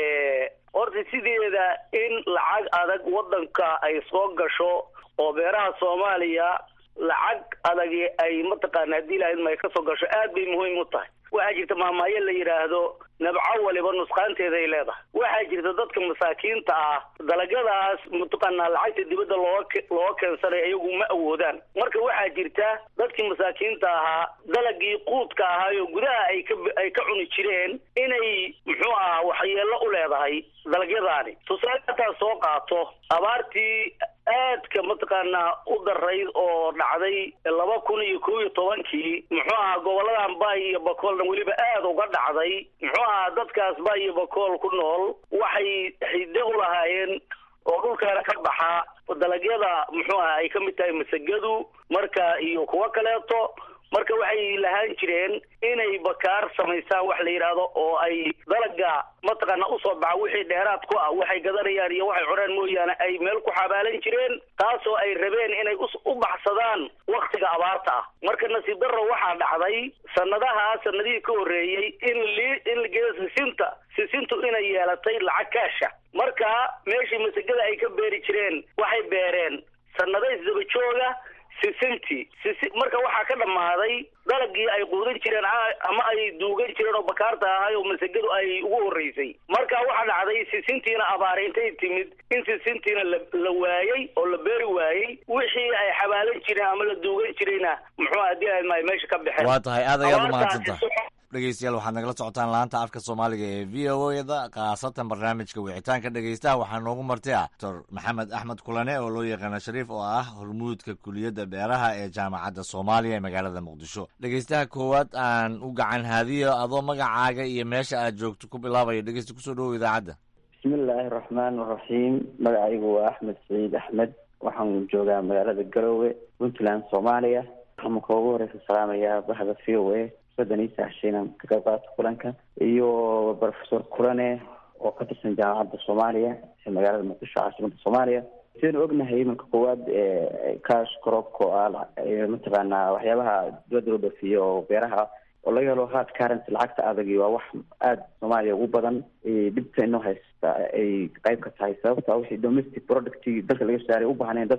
horta sideeda in lacag adag waddanka ay soo gasho oo beeraha soomaaliya lacag adagi ay mataqaana haddii lahayd ma ay kasoo gasho aad bay muhiim u tahay waxaa jirta maamaayo la yidhaahdo nabco waliba nusqaanteeda ay leedahay waxaa jirta dadka masaakiinta ah dalagyadaas mataqaanaa lacagta dibadda looga looga keensanaya iyagu ma awoodaan marka waxaa jirta dadkii masaakiinta ahaa dalagii quudka ahaayo gudaha ay ka ay ka cuni jireen inay muxuu ahaa waxyeello u leedahay dalagyadaani tusaale hataa soo qaato abaartii aadka mataqaanaa u darayd oo dhacday laba kun iyo kow iyo tobankii muxuu ahaa goboladan bay iyo bakoolna weliba aada uga dhacday muxuu ahaa dadkaas bay iyo bakool ku nool waxay xidde u lahaayeen oo dhulkaana ka baxa dalagyada muxuu aha ay ka mid tahay masagadu marka iyo kuwo kaleeto marka waxay lahaan jireen inay bakaar samaysaan wax la yidhaahdo oo ay dalaga mataqaana usoo baxa wixii dheeraad ku ah waxay gadanayaan iyo waxay cunaan mooyaane ay meel ku xabaalan jireen taasoo ay rabeen inay u baxsadaan waktiga abaarta ah marka nasiib darro waxaa dhacday sanadahaa sanadihii ka horreeyey in li in la geeyo sisinta sisintu inay yeelatay lacag kaasha marka meeshii masagada ay ka beeri jireen waxay beereen sanado isdaba jooga sisintii sisi marka waxaa ka dhammaaday dalagii ay quudan jireen ama ay duugan jireen oo bakaarta ahay oo masagadu ay ugu horreysay marka waxaa dhacday sisintiina abaare intay timid in sisintiina la la waayey oo la beeri waayey wixii ay xabaalan jireen ama la duugan jirayna muxuu haddii ay maay meesha ka baxeen waa tahay aad ayaad umahadsantaha dhegeystayaal waxaad nagala socotaan laanta afka soomaaliga ee v o eda khaasatan barnaamijka wicitaanka dhegeystaha waxaa noogu martay ah doctor maxamed axmed kulane oo loo yaqaana shariif oo ah hormuudka kuliyadda beeraha ee jaamacadda soomaaliya ee magaalada muqdisho dhegeystaha koowaad aan u gacan haadiyo adoo magacaaga iyo meesha aad joogto ku bilaabayo dhegeysta kusoo dhowow idaacadda bismillaahi raxmaan raxiim magacaygu waa axmed saciid axmed waxaan joogaa magaalada garowe puntland soomaaliya waxaan marka ugu horeysa salaamayaa bahda v o a daniisa heshiinan ka qayb qaata kulanka iyo professor kulane oo ka tirsan jaamacadda soomaaliya ee magaalada muqdisho caasimada soomaaliya sidaynu ognahay iminka koowaad cash crobka oo ah mataqaanaa waxyaabaha dibadda loo dhoofiyo oo beeraha oo laga helo hard currency lacagta adagi waa wax aada soomaaliya ugu badan dhibta inoo haysta ay qayb ka tahay sababta wixii domestic producti dalka laga saaray u baahneen dadku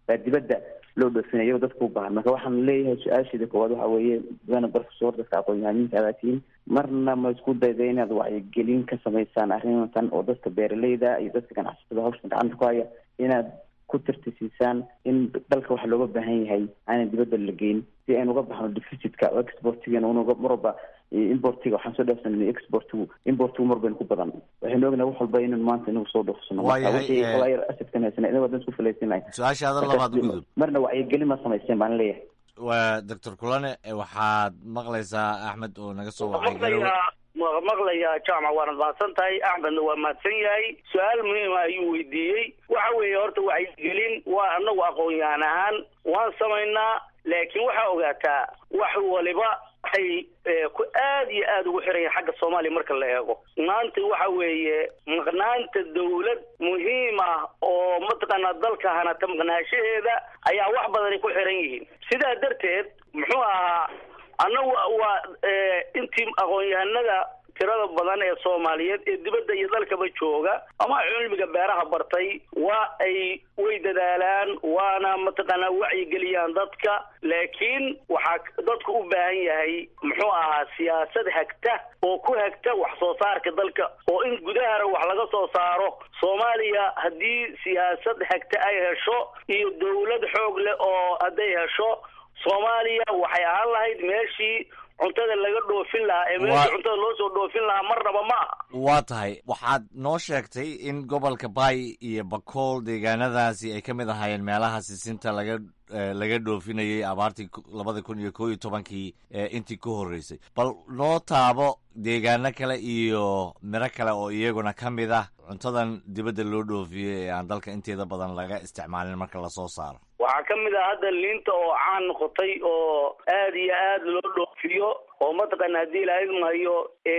baa dibadda loo dhoofinaya iyagoo dadka u baahan marka waxaan leeyahay su-aasheeda koowaad waxa weeye mudana barfusor dadka aqoon-yahaniinta adaa tihiin marna ma isku dayda inaad wacyigelin ka samaysaan arrintan oo dadka beeraleyda iyo dadka ganacsatada hawshan gacanta ku haya inaad ku tirtisiisaan in dalka waxa looga baahan yahay aanan dibadda la geyn si aynu uga baxno deficitka oo exportigan unuga marwalba importiga waxaan soo dhaafsanay exportigu importigu mar baynu ku badan waxaynu ognahay wax walba inaynu maanta inagu soo dhoofsano Waayahay, asadkan haysana inaga wadan isku falaysinay su-aashaada labaad gudub marna wacyigelin ma samaysteen baan leeyahay waa doctor kulane waxaad maqlaysaa axmed oo naga soo wacay garowe maqlayaa ma maqlayaa jaamac waanad mahadsan tahay axmedna waa mahadsan yahay su-aal muhiima ayuu weydiiyey waxa weeye horta wacyigelin waa anagu aqoon-yahan ahaan waan samaynaa laakiin waxaa ogaataa wax waliba waxay eh, ku aad iyo aad ugu xiran yahay xagga soomaaliya marka la eego maanta waxa weeye maqnaanta dawlad muhiim ah oo mataqaanaa dalka hanata maqnaashaheeda ayaa wax badani ku xiran yihiin sidaa darteed muxuu ahaa annagu waa eh, intii aqoon-yahanada tirada badan ee soomaaliyeed ee dibadda iyo dalkaba jooga ama cilmiga beeraha bartay waa ay way dadaalaan waana mataqaanaa wacyigeliyaan dadka laakiin waxaa dadku u baahan yahay muxuu ahaa siyaasad hagta oo ku hagta wax soo saarka dalka oo in gudahana wax laga soo saaro soomaaliya haddii siyaasad hagta ay hesho iyo dawlad xoog leh oo hadday hesho soomaaliya waxay ahaan lahayd meeshii cuntada laga dhoofin lahaa ee meeshii Waa- cuntada loo soo dhoofin lahaa marnaba ma aha waa tahay waxaad noo sheegtay in gobolka bay iyo bakool deegaanadaasi ay ka mid ahaayeen meelaha sisinta laga eh, laga dhoofinayay abaartii ku- labada kun iyo koo iyo tobankii eh, intii ku horreysay bal noo taabo deegaano kale iyo miro kale oo iyaguna ka mid ah cuntadan dibadda loo dhoofiyey ee aan dalka inteeda badan laga isticmaalin marka lasoo saaro waxaa ka mid ah hadda liinta oo caan noqotay oo aad iyo aad loo dhoofiyo oo mataqaana haddii ilaahay mahayo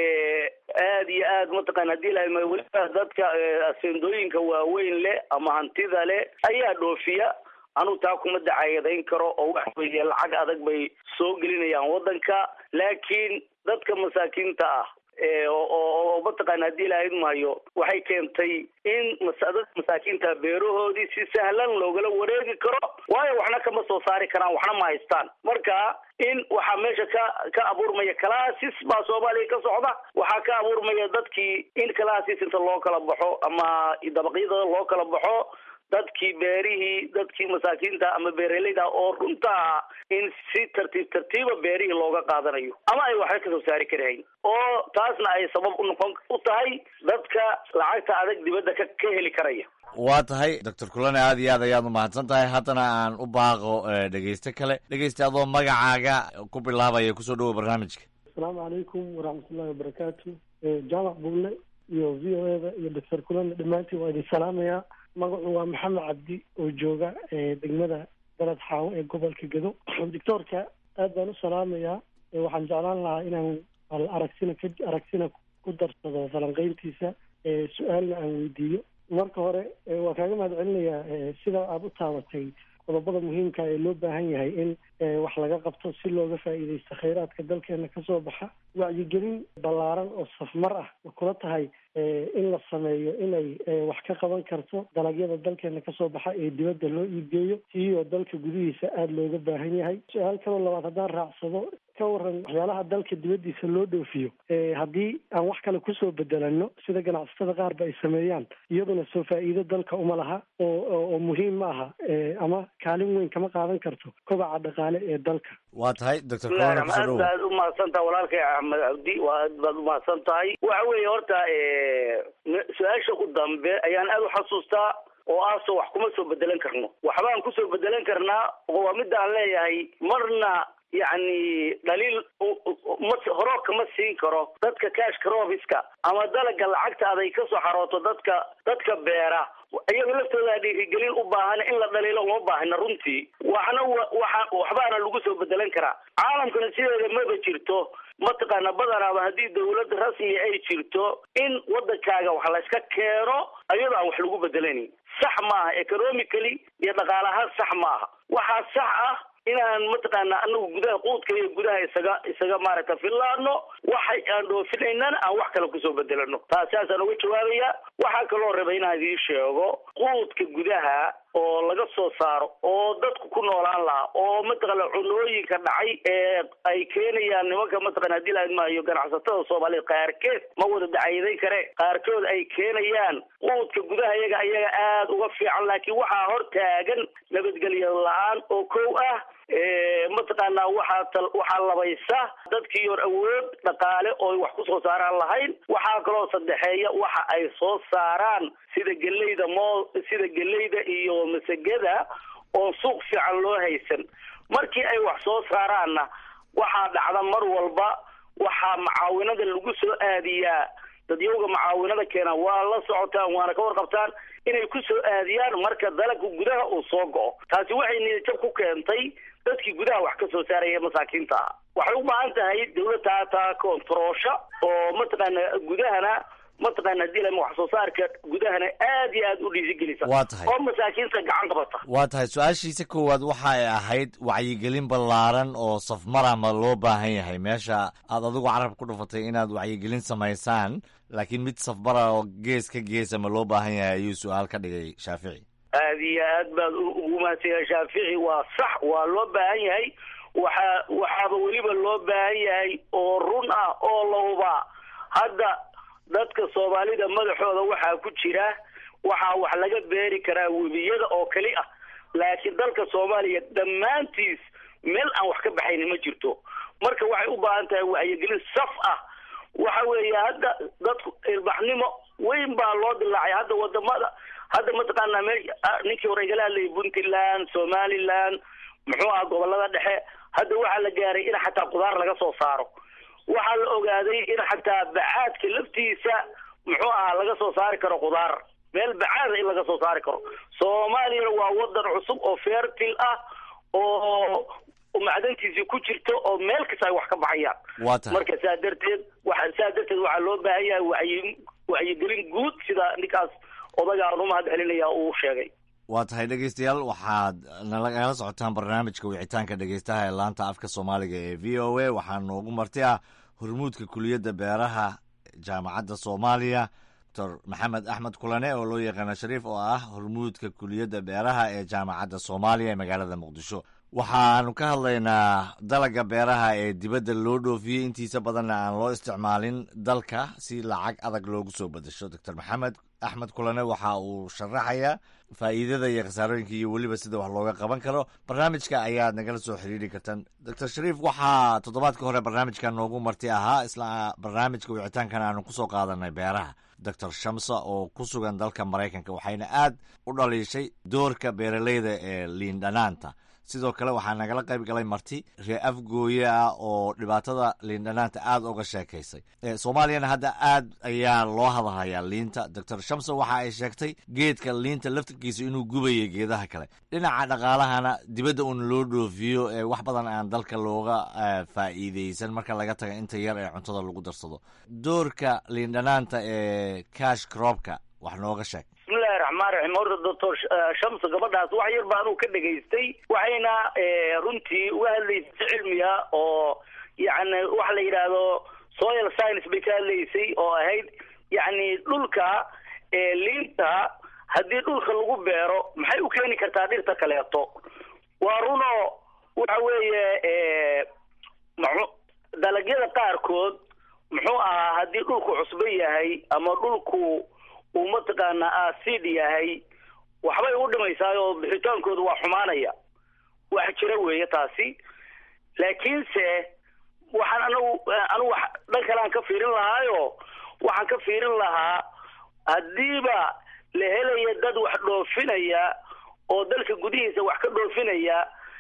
aad iyo aad mataqaana haddii ilaahay mahayo weliba dadka eh, aseendooyinka waaweyn leh ama hantida leh ayaa dhoofiya anuu taa kuma dacayadayn karo oo waxa weeye lacag adag bay soo gelinayaan waddanka laakiin dadka masaakiinta ah ee oo oo- oo mataqaana haddii ilaahay mahayo waxay keentay in masa- dadka masaakiinta beerahoodii si sahlan loogala wareegi karo waayo waxna kama soo saari karaan waxna ma haystaan marka in waxaa meesha ka ka abuurmaya calaasis baa soomaaliya ka socda waxaa ka abuurmaya dadkii in calaasis inta loo kala baxo ama dabaqyada loo kala baxo dadkii beerihii dadkii masaakiinta ama beeraleyda oo runta ah in si tartiib tartiiba beerihii looga qaadanayo ama ay waxba kasoo saari karahayn oo taasna ay sabab u noqon u tahay dadka lacagta adag dibadda ka ka heli karaya waa tahay doctor kulane aad iyo aad ayaad umahadsan tahay haddana aan u baaqo eh, dhegeyste kale dhegeyste adoo magacaaga ku bilaabaya kusoo dhawow barnaamijka asalaamu calaykum waraxmatullahi wabarakaatu Eh, jaamac bulle iyo v o eda iyo doctor kulana dhammaantiin waa idin salaamayaa magacu waa maxamed cabdi oo jooga eh, degmada dalad xaawo ee gobolka gedo doctoorka aad baan u salaamayaa Eh, waxaan jeclaan lahaa inaan al aragsina ka aragsina ku darsado falanqeyntiisa eh, su-aalna aan weydiiyo marka hore eh, waa kaaga mahad celinayaa eh, sida aada u taabatay qodobada muhiimka ee loo baahan yahay in eh, wax laga qabto si looga faa'iidaysto khayraadka dalkeena kasoo baxa wacyigelin ballaaran oo safmar ah ma kula tahay eh, in la sameeyo inay eh, wax ka qaban karto dalagyada dalkeena kasoo baxa ee dibadda loo iibgeeyo iyoo dalka gudihiisa aada looga baahan yahay su-aal kaloo labaad haddaan raacsado ka waran waxyaalaha dalka dibaddiisa loo dhoofiyo Eh, haddii aan wax kale kusoo bedelano sida ganacsatada qaar ba ay sameeyaan iyaduna soo faa'iido dalka uma laha oo oo- oo muhiim ma aha Eh, ama kaalin weyn kama qaadan karto kobaca dhaqaale ee dalka waa tahay doctor bismillahi kulane kusoo raxmaan dhawow aad baad umahadsan tahay walaalkay axmed cabdi waa aad baad umahadsan tahay waxa weeye horta eh, m- su-aasha u dambe ayaan aad u xasuustaa oo ah so wax kuma soo bedelan karno waxbaan kusoo bedelan karnaa oo waa midda aan leeyahay marna yacni dhaliil u- u- ma horoo kama siin karo dadka cashka robiska ama dalaga lacagta aday ka soo xarooto dadka dadka beera iyaga laftooda dhiirigelin u baahan in la dhaliilo uma baahna runtii waxna wa- waxa waxbaana lagu soo bedelan karaa caalamkana sideeda maba jirto mataqaana badanaaba haddii dawlad rasmi ay jirto in wadankaaga wax layska keeno ayadoo aan wax lagu bedelanin sax maaha economically iyo dhaqaalahaan sax maaha waxaa sax ah inaan mataqaana anagu gudaha quudka iyo gudaha isaga isaga maaragta fillaano waxay aan dhoofinaynan aan wax kale kusoo bedelano taas saasaan uga jawaabaya waxaa kaloo raba inaan idiin sheego quudka gudaha oo laga soo saaro oo dadku ku noolaan lahaa oo mataqaana cunooyinka dhacay ee ay keenayaan nimanka mataqana hadii la maayo ganacsatada soomaaliyeed qaarkeed ma wada dacayadayn kare qaarkood ay keenayaan quudka gudaha iyaga iyaga aada uga fiican laakiin waxaa hor taagan nabadgelyo la-aan oo kow ah mataqaanaa waxaa waxaa labaysa dadkii hor awood dhaqaale oo wax kusoo saaraan lahayn waxaa kaloo saddexeeya waxa ay soo saaraan sida geleyda moo sida geleyda iyo masagada oon suuq fiican loo haysan markii ay wax soo saaraanna waxaa dhacda mar walba waxaa macaawinada lagu soo aadiyaa dadyowga macaawinada keena waa la socotaan waana ka warqabtaan inay ku soo aadiyaan marka dalagka gudaha uu soo go-o taasi waxay niyadjab ku keentay dadkii gudaha wax ka soo saaraya masaakiinta ah waxay u baahan tahay dawladda hataa kontaroosha oo mataqaana gudahana mataqaana hadii lama wax soo saarka gudahana aad iyo aad u dhiirigelisa Waa tahay. oo masaakiinta gacan qabata waa tahay su-aashiisa koowaad waxa ay ahayd wacyigelin ballaaran oo safmara ma loo baahan yahay meesha aad adigu carab ku dhufatay inaad wacyigelin samaysaan laakiin mid safmara oo gees ka geesa ma loo baahan yahay ayuu su-aal ka dhigay shaafici aad iyo aad baad u- ugu mahadsanyahay shaafici waa sax waa loo baahan yahay waxaa waxaaba weliba loo baahan yahay oo run ah oo la hubaa hadda dadka soomaalida madaxooda waxaa ku jira waxaa wax laga beeri karaa webiyada oo keli ah laakiin dalka soomaaliya dhammaantiis meel aan wax ka baxaynin ma jirto marka waxay u baahan tahay wacyigelin saf ah waxa weeye hadda dadku ilbaxnimo weyn baa loo dilaacay hadda wadamada hadda mataqaanaa me ninkii hore igala hadlayay puntland somaliland muxuu aha gobolada dhexe hadda waxaa la gaaray in xataa qudaar laga soo saaro waxaa la ogaaday in xataa bacaadka laftiisa muxuu ahaa laga soo saari karo qudaar meel bacaada in laga soo saari karo soomaaliyana waa wadan cusub oo fertil ah oo macdantiisii ku jirto oo meel kasta ay wax ka baxayaan waa tahay marka saa darteed waxa saa darteed waxaa loo baahan yahay wacyi wacyigelin guud sida ninkaas odaga aan u mahad celinaya uu sheegay waa tahay dhegeystayaal waxaad nalagala socotaan barnaamijka wicitaanka dhegeystaha ee laanta afka soomaaliga ee v o a waxaa noogu marti ah hormuudka kuliyadda beeraha jaamacadda soomaaliya doctor maxamed axmed kulane oo loo yaqaano shariif oo ah hormuudka kuliyadda beeraha ee jaamacadda soomaaliya ee magaalada muqdisho waxaanu ka hadlaynaa dalaga beeraha ee dibadda loo dhoofiyey intiisa badanna aan loo isticmaalin dalka si lacag adag loogu soo bedesho doctor maxamed axmed kulane waxa uu sharaxayaa faa'iidada iyo khasaarooyinka iyo weliba sida wax looga qaban karo barnaamijka ayaad nagala soo xiriiri kartaan doctor shariif waxaa toddobaadka hore barnaamijka noogu marti ahaa isla barnaamijka wicitaankan aanu kusoo qaadanay beeraha doctor shamsa oo ku sugan dalka maraykanka waxayna aad u dhaliishay doorka beeraleyda ee liin dhanaanta sidoo kale waxaa nagala qayb galay marti ree afgooye ah oo dhibaatada liindhanaanta aada uga sheekaysay Eh, soomaaliyana hadda aad ayaa loo hadalhayaa liinta doctor shamsa waxa ay sheegtay geedka liinta laftirkiisa inuu gubayo geedaha kale dhinaca dhaqaalahana dibadda uun loo dhoofiyo ee wax badan aan dalka looga eh, faa'iideysan marka laga taga inta yar ee cuntada lagu darsado doorka liindhanaanta ee cash cropka wax nooga sheeg bismillahi raxmaan raxiim horta doctor shamsa gabadhaas wax yar baa anuu ka dhegaystay waxayna eh, runtii uga hadlaysay si cilmiya oo yacni waxa la yidhaahdo soil science bay ka hadlaysay oo ahayd yacni dhulka eh, liinta haddii dhulka lagu beero maxay u keeni kartaa dhirta kaleeto waa runo waxa weeye eh, muxuu dalagyada qaarkood muxuu ahaa haddii dhulku cusbo yahay ama dhulku uu mataqaanaa acid yahay waxbay u dhimaysaa oo bixitaankooda waa xumaanaya wax jira weeye taasi laakiinse waxaan anagu anigu wax dhan kale aan ka fiirin lahaayo waxaan ka fiirin lahaa haddiiba la helaya dad wax dhoofinaya oo dalka gudihiisa wax ka dhoofinaya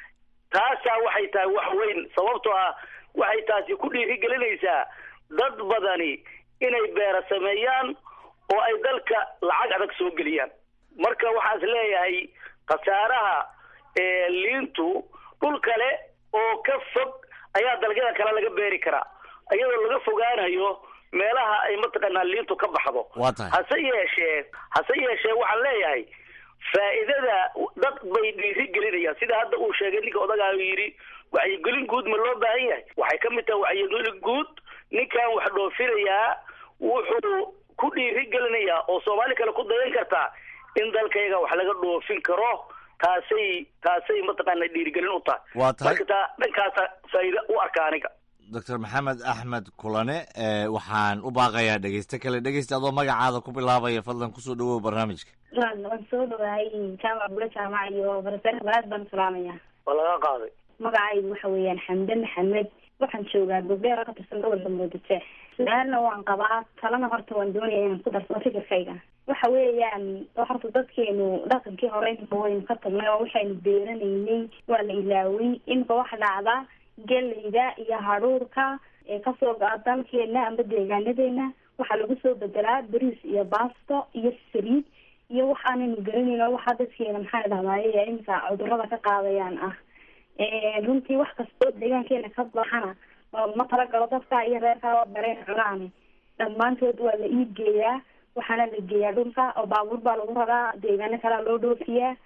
taasaa waxay tahay wax weyn sababtoo ah waxay taasi ku dhiirigelinaysaa dad badani inay beera sameeyaan oo ay dalka lacag adag soo geliyaan marka waxaan is leeyahay khasaaraha ee liintu dhul kale oo ka fog ayaa dalagyada kale laga beeri karaa iyadoo laga fogaanayo meelaha ay mataqaanaa liintu ka baxdo waa tahay hase yeeshee hase yeeshee waxaan leeyahay faa'iidada dad bay dhiiri gelinayaan sida hadda uu sheegay ninka odagaa yidhi wacyigelin guud ma loo baahan yahay waxay ka mid tahay wacyigelin guud ninkan wax dhoofinayaa wuxuu ku dhiiri gelinaya oo soomaali kale ku dayan kartaa in dalkayaga wax laga dhoofin karo taasay taasay mataqaana dhiirigelin u tahay Waa tahay. marka taa dhankaasa faa'iida u arka aniga doctor maxamed axmed kulane ee, waxaan u baaqayaa dhegeyste kale dhegeysta adoo magacaada ku bilaabaya fadlan kusoo dhawow barnaamijka waan soo dhawahay jaamac bule jaamac iyo barasare balaad baan salaamaya waa laga qaaday magacaygu waxa weeyaan xamde maxamed waxaan joogaa gobdheer ka tirsan gobolka muqdisho su-aalna waan qabaa talana horta waan doonaya inaan ku darsado fikirkayga waxa weeyaan horta dadkeenu dhaqankii hore imika waynu ka tagnay oo waxaynu beeranaynay waa la ilaaway imika waxa dhacda geleyda iyo hadhuurka ee kasoo go-a dalkeena amba deegaanadeena waxaa lagu soo bedelaa bariis iyo baasto iyo saliid iyo wax aanaynu garanayn oo waxaa dadkeena maxaa dhahdaye imika cudurada ka qaadayaan ah runtii wax kastoo deegaankeena ka baxana ma talagalo dadka iyo reerka oo dareen cunaani dhammaantood waa la iib geeyaa waxaana la geeyaa dhulka oo baabuur baa lagu raraa deegaano kalea loo dhoofiyaa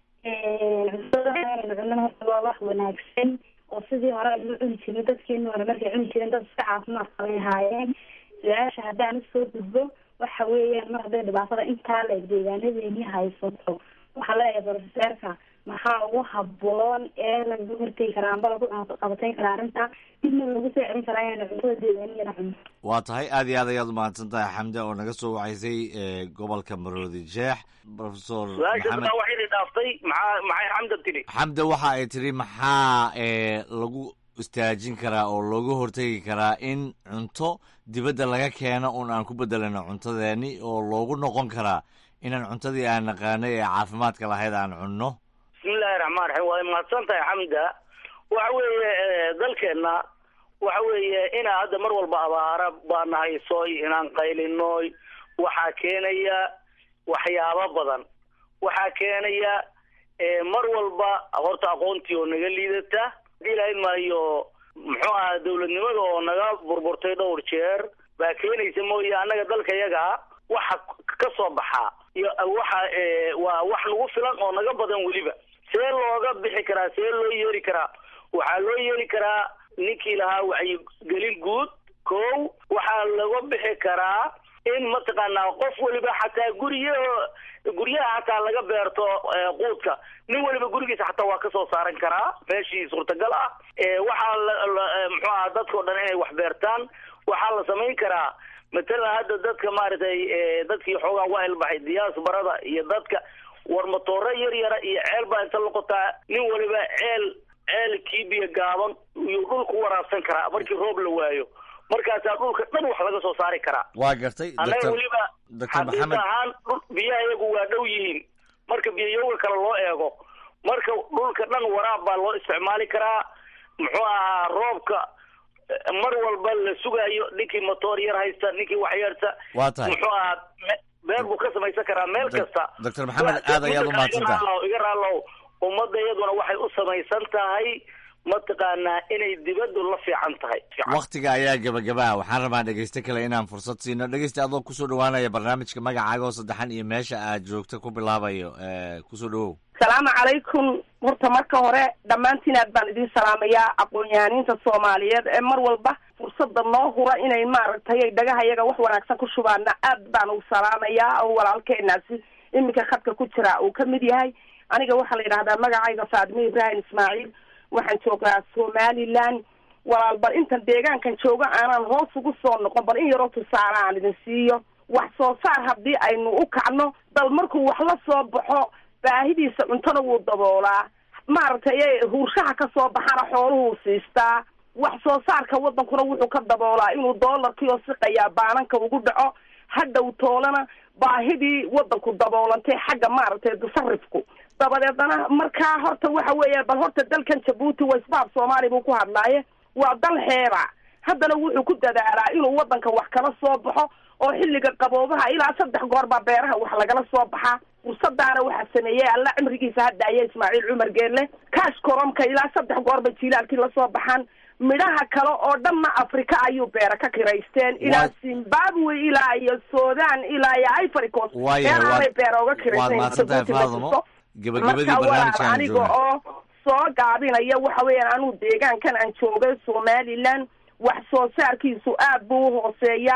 cuntada cunana horta waa wax wanaagsan oo sidii hore aynu cuni jirnay dadkeenu hore markay cuni jireen dad iska caafimaad qabay ahaayeen su-aasha haddaan usoo gudbo waxa weeyaan mar hadday dhibaatada intaa la deegaanadeeni haysato waxaa leeyahay profeseerka maxaa ugu haboon ee lagu hortegi karaa amba lagu qabatayn karaa arrinta dibna lagu soo celin karaa inaynu cuntada deegaaniyana cuno waa tahay aad iyo aad ayaad umahadsan tahay xamde oo naga soo wacaysay ee, gobolka maroodi jeex professor su-aasha maxamed taa waxay dhaaftay maxaa maxay xamda tiri xamde waxa ay tiri maxaa ee, lagu istaajin karaa oo looga hortegi karaa in cunto dibadda laga keeno un aan ku bedelano cuntadeeni oo loogu noqon karaa inaan cuntadii aan naqaanay ee caafimaadka lahayd aan cunno bismillahi raxmaan raxiim waa mahadsan tahay xamda waxa weeye eh, dalkeenna waxa weeye inaa hadda mar walba abaara baana haysoy inaan qaylinoy waxaa keenaya waxyaabo badan waxaa keenaya eh, mar walba horta aqoontii oo naga liidata hadii lahayn maayo muxuu ahaa dawladnimada oo naga burburtay dhowr jeer baa keenaysa mooye annaga dalka yaga waxa ka soo baxaa iyo waxa eh, waa wax nagu filan oo naga badan weliba see looga bixi karaa see loo yeeri karaa waxaa loo yeeri karaa ninkii lahaa wacyigelin guud kow waxaa laga bixi karaa in mataqaanaa qof weliba xataa guryo guryaha xataa laga beerto eh, quudka nin weliba gurigiisa xataa waa kasoo saaran karaa meeshii suurtagal ah Eh, waxaa la- la- eh, muxuu aha dadka o dhan inay wax beertaan waxaa la samayn karaa matalan hadda dadka maaragtay eh, dadkii xoogaa waa ilbaxay diyaasbarada iyo dadka war matooro yar yara iyo ceel baa inta loqotaa nin waliba ceel ceel kiibiya gaaban iyuu dhulku waraabsan karaa markii roob la waayo markaasaa dhulka dhan wax laga soo saari karaa waa gartay annaga doctor weliba doctor xaqiiq maxamed ahaan dhul biyaha iyagu waa dhow yihiin marka biyayowga kale loo eego marka dhulka dhan waraab baa loo isticmaali karaa muxuu ahaa roobka eh, mar walba la sugayo ninkii motoor yar haysta ninkii wax yarta Waa tahay. muxuu ahaa me- beer buu ka samaysan karaa meel Doc- kasta Dr. Maxamed, aad ayaad u mahadsantahay. iga raalow- iga raalow ummadda iyaduna waxay u samaysan tahay mataqaanaa inay dibaddu la fiican tahay waktiga ayaa gebagabaa waxaan rabaa dhegeyste kale inaan fursad siino dhegeyste adoo kusoo dhawaanaya barnaamijka magacaaga oo saddexan iyo meesha aad joogta ku bilaabayo ee, kusoo dhawow salaamu calaykum horta marka hore dhammaantiin aad baan idin salaamayaa aqoon-yahaniinta soomaaliyeed ee mar walba fursada noo hura inay maaragtay ay dhagahayaga wax wanaagsan ku shubaana aad baan u salaamayaa oo walaalkeenaasi iminka khadka ku jira uu ka mid yahay aniga waxaa la yidhahdaa magacayga faadime ibraahim ismaaciil waxaan joogaa somaliland walaal bal intan deegaankan jooga aanan hoos ugu soo noqon bal in yaroo tusaale aan idin siiyo wax soo saar haddii aynu u kacno dal markuu wax la soo baxo baahidiisa cuntona wuu daboolaa maaragtay ee huurshaha ka soo baxana xooluhuu siistaa wax soo saarka wadankuna wuxuu ka daboolaa inuu doolarkii oo siqayaa baananka ugu dhaco hadhow toolana baahidii wadanku daboolantay xagga maaragtay tasarifku dabadeedna markaa horta waxa weeya bal horta dalkan jabuuti waisbaab soomaali buu ku hadlaaye waa dal xeeba haddana wuxuu ku dadaalaa inuu wadanka wax kala soo baxo oo xilliga qaboobaha ilaa saddex goor baa beeraha wax lagala soo baxaa fursadaana waxaa sameeyey alla cimrigiisa haddaaya ismaaciil cumar geelle kaash koromka ilaa saddex goor bay jiilaalkii lasoo baxaan midhaha kale oo dhanna afrika ayuu beera ka kiraysteen ilaa zimbabwe ilaa iyo sudan ilaa iyo ivory coast Waayahay, beerahaanay waad- beera uga waad kiraysteen mahadsantahay Djibouti ma Faadimo. jirto. Gebagabadii marka walaal barnaamijkaan aniga joognaa. oo soo gaabinaya waxa weeyaan anuu deegaankan aan joogay somaliland wax soo saarkiisu aad buu u hooseeyaa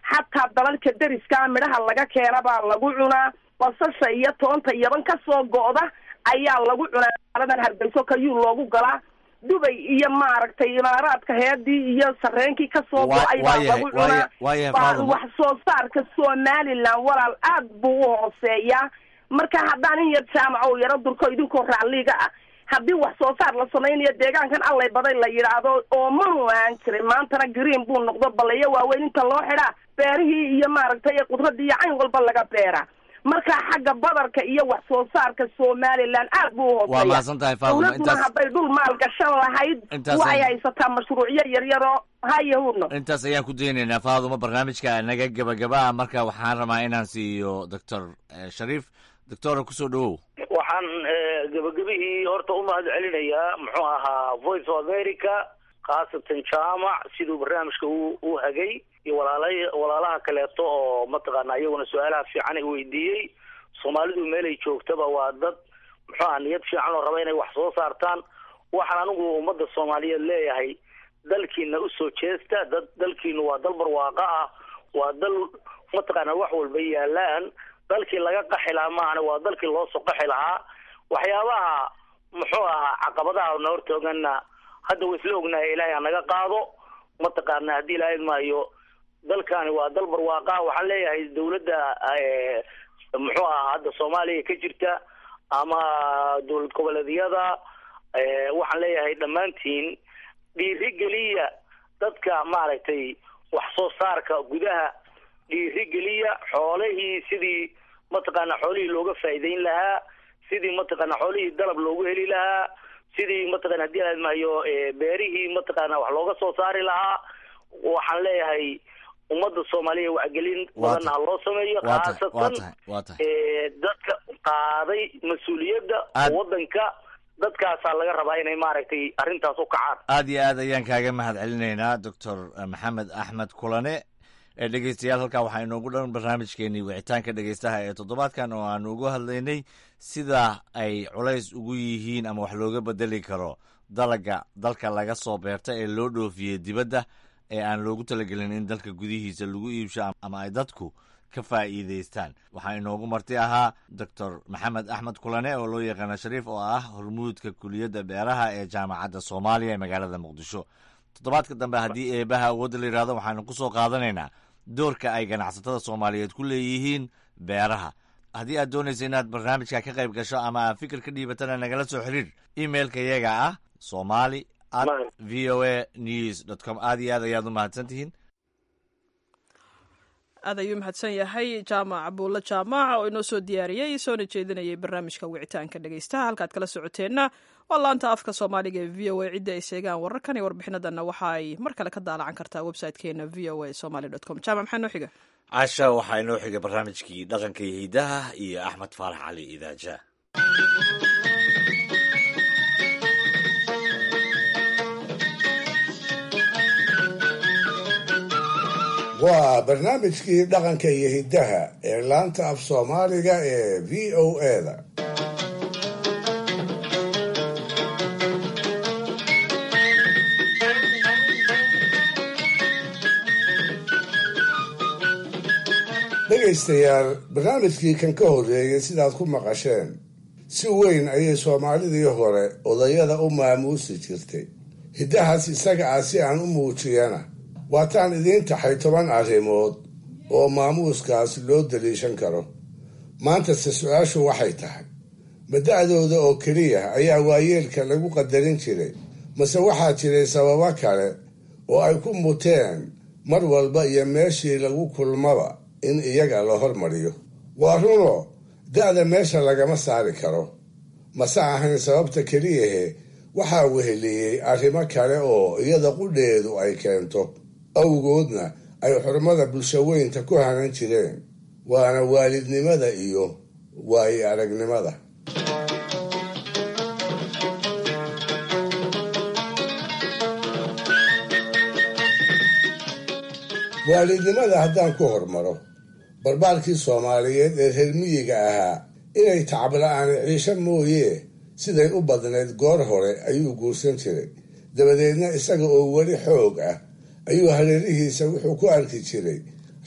xataa dalalka deriskaa midhaha laga keena baa lagu cunaa basasha iyo toonta yaban ka soo go'da ayaa lagu cunaa magaaladan hargeyso kayuu loogu galaa dubay iyo maaragtay imaaraadka heedii iyo sareenkii kasoo Waa- go-ay baa waayahay- lagu cunaa waaya- waayahay, Baa Faadimo. wax soo saarka somaliland walaal aad buu u hooseeyaa marka haddaan in yar jaamaco u yaro durko idinkoo racliga ah haddii wax soo saar la samaynayo deegaankan allay baday la yidhaahdo oo manu aan jirin maantana green buu noqdo balayo waaweyn inta loo xidhaa beerihii iyo maaragtay khudradii iyo cayn walba laga beeraa marka xagga badarka iyo wax soo saarka somaliland aad buu u waa hooseeya mahadsan tahay faadimo dowladuna intaas hadday dhul maal gashan lahayd Intaas waxay ay- haysataa mashruucyo yaryaroo hayahudno intaas ayaan ku daynaynaa faaduma barnaamijka naga gebagaba ah marka waxaan rabaa inaan siiyo doctor eh, shariif doctora kusoo dhawow waxaan eh, gebagabihii horta u mahad celinayaa muxuu ahaa voice of america khaasatan jaamac siduu barnaamijka u u hagay iyo walaala walaalaha kaleeto oo mataqaana iyaguna su-aalaha fiican ay weydiiyey soomaalidu meelay joogtaba waa dad muxuu aha niyad fiican oo raba inay wax soo saartaan waxaan anigu ummadda soomaaliyeed leeyahay dalkiina usoo jeesta dad dalkiinu waa dal barwaaqo ah waa dal mataqaana wax walba yaalaan dalkii laga qaxi lahaa maahane waa dalkii loo soo qaxi lahaa waxyaabaha muxuu ahaa caqabadaha na hortooganna hadda wa isla ognahay ilaahay ha naga qaado mataqaana haddii ilaahay maayo dalkani waa dal barwaaqa ah waxaan leeyahay dawladda eh, muxuu ahaa hadda soomaaliya ka jirta ama dowlad goboleedyada eh, waxaan leeyahay dhammaantiin dhiirigeliya dadka maaragtay wax soo saarka gudaha dhiirigeliya xoolihii sidii mataqaana xoolihii looga faa'iideyn lahaa sidii mataqaana xoolihii dalab loogu heli lahaa sidii mataqana haddii aad mahayo eh, beerihii mataqaana wax looga soo saari lahaa waxaan leeyahay ummadda soomaaliya wacgelin Waa badan ha loo sameeyo waa tahay waa khaasatan tahay waa tahay eh, dadka qaaday mas-uuliyadda Aad- waddanka dadkaasaa laga rabaa inay maaragtay arrintaas u kacaan aad iyo aad ayaan kaaga mahad celinaynaa doctor maxamed axmed kulane ee dhegeystayaal halkaa waxaa inoogu dhan barnaamijkeenii wicitaanka dhegeystaha ee toddobaadkan oo aanu uga hadlaynay sida ay culays ugu yihiin ama wax looga bedeli karo dalaga dalka laga soo beerta ee loo dhoofiyey dibadda ee aan loogu talagelin in dalka gudihiisa lagu iibsho ama ay dadku ka faa'iidaystaan waxaa inoogu marti ahaa doctor maxamed axmed kulane oo loo yaqaano shariif oo ah hormuudka kuliyadda beeraha ee jaamacadda soomaaliya ee magaalada muqdisho toddobaadka dambe haddii eebaha awoodda la yidhahdo waxaanu ku soo qaadanaynaa doorka ay ganacsatada soomaaliyeed ku leeyihiin beeraha haddii aad doonaysa inaad barnaamijka ka qayb gasho ama aad fikir ka dhiibatana nagala soo xiriir emailka iyaga ah somali at v o a news dot com aad iyo aad ayaad u mahadsan tihiin aad ayuu mahadsan yahay jaamac buulle jaamac oo inoo soo diyaariyey soona jeedinayay barnaamijka wicitaanka dhegeystaha halkaad kala socoteenna waa laanta afka soomaaliga ee v o a cidda ay sheegaan wararkan iyo warbixinadanna waxa ay mar kale ka daalacan kartaa website-keena v o a somaly dot com jaamac maxaa noo xiga casha waxaa inoo xigay barnaamijkii dhaqanka iyo hidaha iyo axmed faarax cali idaaja waa barnaamijkii dhaqanka iyo hiddaha ee laanta af soomaaliga ee v o a-da dhegaystayaal barnaamijkii kan ka horreeyey sidaad ku maqasheen si weyn ayay soomaalidii hore odayada u maamuusi jirtay hiddahaas isaga ah si aan u muujiyana waataan idiin taxay toban arrimood oo maamuuskaas loo daliishan karo maantase su-aashu waxay tahay ma da-dooda oo keliya ayaa waayeelka lagu qadarin jiray mase waxaa jiray sababo kale oo ay ku muteen mar walba iyo meeshii lagu kulmaba in iyaga la hormariyo waa runo da-da meesha lagama saari karo mase ahayn sababta keliyahe waxaa weheliyey arrimo kale oo iyada qudheedu ay keento awgoodna ay xurmada bulshaweynta ku hanan jireen waana waalidnimada iyo waayi aragnimada waalidnimada haddaan ku hormaro barbaarkii soomaaliyeed ee reer miyiga ahaa inay tacabla-aan ciisho mooyee siday u badnayd goor hore ayuu guursan jiray dabadeedna isaga oo weli xoog ah ayuu hareerihiisa wuxuu ku arki jiray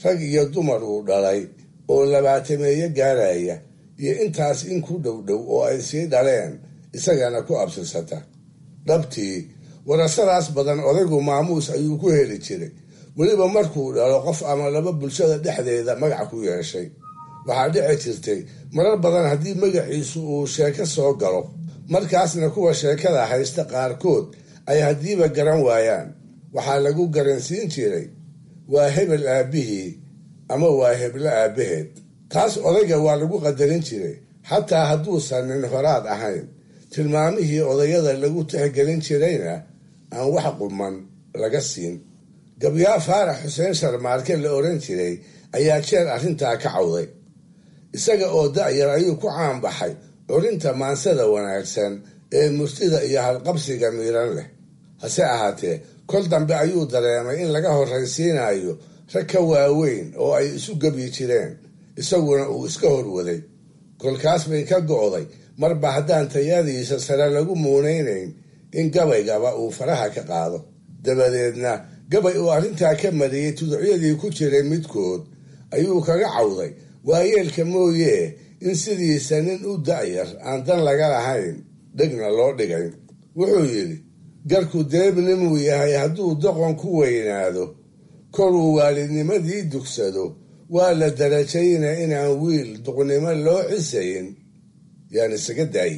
rag iyo dumar uu dhalay oo labaatameeye gaaraya iyo intaas in ku dhow dhow oo ay sii dhaleen isagana ku absirsata dhabtii warasadaas badan odaygu maamuus ayuu ku heli jiray weliba markuu dhalo qof ama laba bulshada dhexdeeda magac ku yeeshay waxaa dhici jirtay marar badan haddii magaciisu uu sheeko soo galo markaasna kuwa sheekada haysta qaarkood ay haddiiba garan waayaan waxaa lagu garansiin jiray waa hebel aabbihii ama waa heblo aabbaheed taas odayga waa lagu qadarin jiray xataa hadduusan nin horaad ahayn tilmaamihii odayada lagu tixgelin jirayna aan wax quman laga siin gabyaa faarax xuseen sharmaarke la odhan jiray ayaa jeer arrintaa ka cawday isaga oo da'yar ayuu ku caanbaxay curinta maansada wanaagsan ee murtida iyo halqabsiga miiran leh hase ahaatee kol dambe ayuu dareemay in laga horraysiinayo rag ka waaweyn oo ay isu gebyi jireen isaguna uu iska horwaday kolkaas bay ka go'day marba haddaan tayadiisa sare lagu muunaynayn in gabaygaba uu faraha ka qaado dabadeedna gabay uu arrintaa ka mariyey tuducyadii ku jiray midkood ayuu kaga cawday waayeelka mooyee in sidiisa nin u da'yar aan dan laga lahayn dhegna loo dhigay wuxuu yidhi garku deebnimuu yahay hadduu doqon ku weynaado koruu waalidnimadii dugsado waa la darajayna inaan wiil duqnimo loo cisayn yaan isaga daayi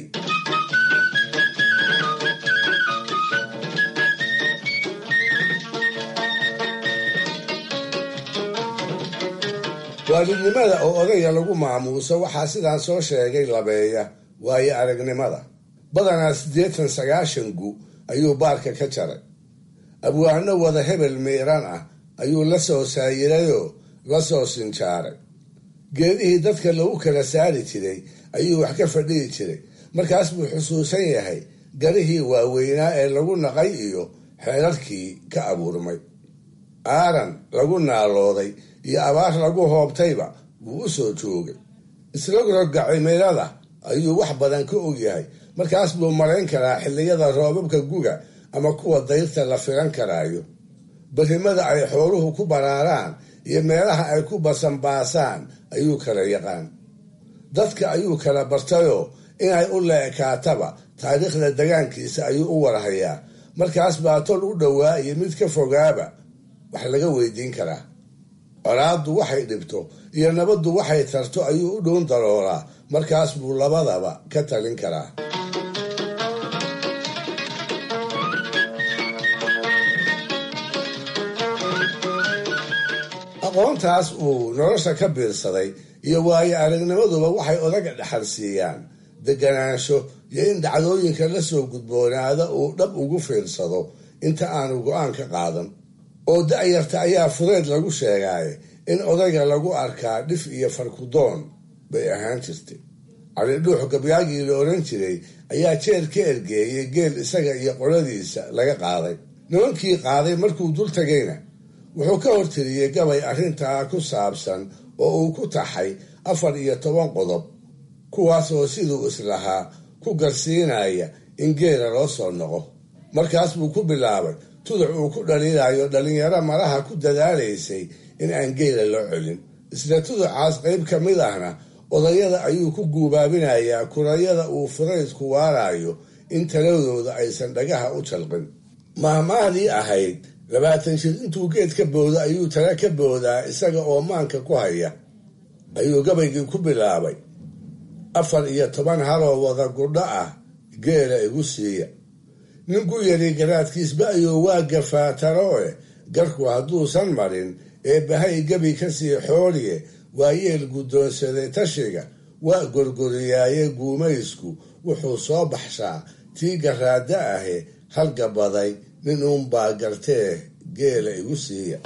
waalidnimada oo odayga lagu maamuuso waxaa sidaan soo sheegay labeeya waayo aragnimada badanaa siddeetan sagaashan gu ayuu baarka ka jaray abwaano wada hebel miiran ah ayuu la soo saayirayoo la soo sinjaaray geedihii dadka lagu kala saari jiray ayuu wax ka fadhihi jiray markaas buu xusuusan yahay garihii waaweynaa ee lagu naqay iyo xeerarkii ka abuurmay aaran lagu naalooday iyo abaar lagu hoobtayba wuu u soo joogay isrogroga cimilada ayuu wax badan ka ogyahay markaas buu marayn karaa xilliyada roobabka guga ama kuwa dayrta la filan karaayo berrimada ay xooluhu ku baraaraan iyo meelaha ay ku basanbaasaan ayuu kala yaqaan dadka ayuu kala bartayoo inay u leekaataba taariikhda degaankiisa ayuu u warhayaa markaas baa tol u dhowaa iyo mid ka fogaaba wax laga weydiin karaa colaaddu waxay dhibto iyo nabaddu waxay tarto ayuu u dhown daroolaa markaas buu labadaba ka talin karaa aqoontaas uu nolosha ka biirsaday iyo waayo aragnimaduba waxay odaga dhexal siiyaan deganaansho iyo in dhacdooyinka la soo gudboonaada uu dhab ugu fiirsado inta aanu go-aan ka qaadan oo da'yarta ayaa fudeed lagu sheegaaye in odayga lagu arkaa dhif iyo farkudoon bay ahaan jirtay cali dhuux gabyaagii la odhan jiray ayaa jeer ka ergeeyey geel isaga iyo qoladiisa laga qaaday nimankii qaaday markuu dul tagayna wuxuu ka hortiriyey gabay arrintaa ku saabsan oo uu ku taxay afar iyo toban qodob kuwaas oo siduu islahaa ku garsiinaya in geela loo soo noqo markaas buu ku bilaabay tuduc uu ku dhaliilayo dhallinyaro malaha ku dadaalaysay in aan geela loo celin isla tuducaas qayb ka mid ahna odayada ayuu ku guubaabinayaa kurayada uu furaysku waarayo in taladooda aysan dhagaha u jalqin mahmaahdii ahayd labaatan jir intuu geed ka boodo ayuu tala ka boodaa isaga oo maanka ku haya ayuu gabaygii ku bilaabay afar iyo toban haloo wada gudho ah geela igu siiya ninku yari garaadkiisba ayuu waa gafaataroe garku hadduusan marin ee bahay gebi ka sii xooliye waa yeel guddoonsaday tashiga waa gorgoriyaaye guumaysku wuxuu soo baxshaa tii garaada ahe halgabaday nin uunbaa gartee geela igu siiya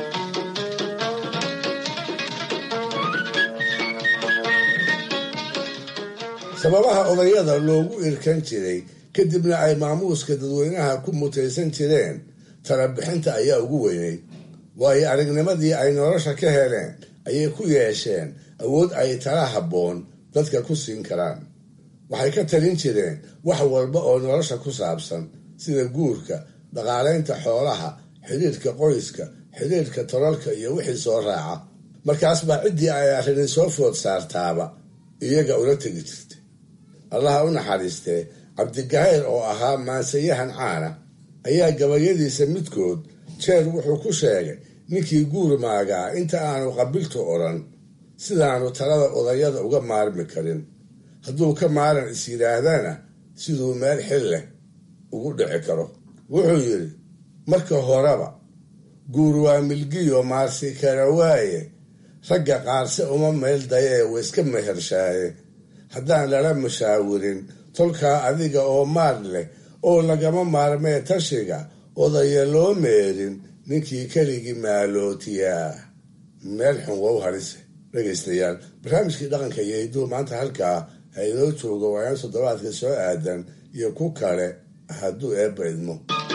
sababaha odayada loogu irkan jiray kadibna ay maamuuska dadweynaha ku mutaysan jireen talabixinta ayaa ugu weynay waayo aragnimadii ay nolosha ka heleen ayay ku yeesheen awood ay tala habboon dadka ku siin karaan waxay ka talin jireen wax walba oo nolosha ku saabsan sida guurka dhaqaalaynta xoolaha xidhiirka qoyska xidhiirka tolalka iyo wixii soo raaca markaas baa ciddii ay arrini soo food saartaaba iyaga ula tegi jirtay allaha u naxariistee cabdigahayr oo ahaa maansayahan caana ayaa gabayadiisa midkood jeer wuxuu ku sheegay ninkii guur maagaa inta aanu qabiltu odhan sidaanu talada odayada uga maarmi karin hadduu ka maaran is yidhaahdana siduu meel xil leh ugu dhici karo wuxuu yidhi marka horeba guur waa milgiyo maarsi kara waaye ragga qaarse uma meel dayee waiska mehershaaye haddaan lala mashaawirin tolkaa adiga oo maar leh oo lagama maarmee tashiga odaya loo meerin ninkii keligii maalootiyaa meel xun wow harise dhegaystayaal barnaamijkii dhaqanka iyo hiduhu maanta halkaa ha inoo joogo waayaan toddobaadka soo aadan iyo ku kale hadduu eebba idmo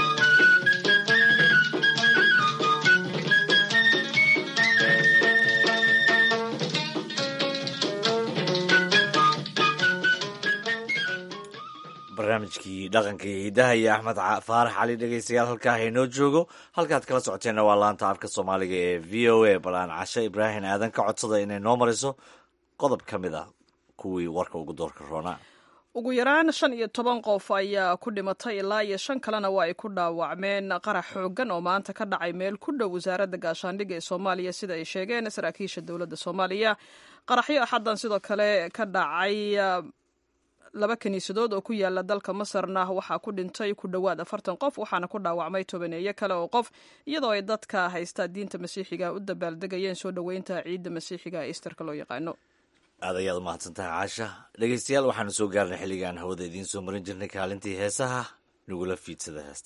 barnaamijkii dhaqanka iyo hidaha iyo axmed faarax cali dhegeystayaal halkaa haynoo joogo halkaad kala socoteenna waa laanta afka soomaaliga ee v o a balaan cashe ibraahim aadan ka codsada inay noo mariso qodob ka mid ah kuwii warka ugu doorka roonaa ugu yaraan shan iyo toban qof ayaa ku dhimatay ilaa iyo shan kalena waa ay ku dhaawacmeen qarax xoogan oo maanta ka dhacay meel ku dhow wasaaradda gaashaandhigga ee soomaaliya sida ay sheegeen saraakiisha dowladda soomaaliya qaraxyo axaddan sidoo kale ka dhacay laba kiniisadood oo ku yaala dalka masarna waxaa ku dhintay ku dhowaad afartan qof waxaana ku dhaawacmay tobaneeyo kale oo qof iyadoo ay dadka haysta diinta masiixiga u dabaaldegayeen soo dhoweynta ciidda masiixiga ee isterka loo yaqaano aad ayaad umahadsantahay caasha dhegeystayaal waxaanu soo gaarnay xilligaan hawada idiin soo marin jirnay kaalintii heesaha nagula fiidsada heesta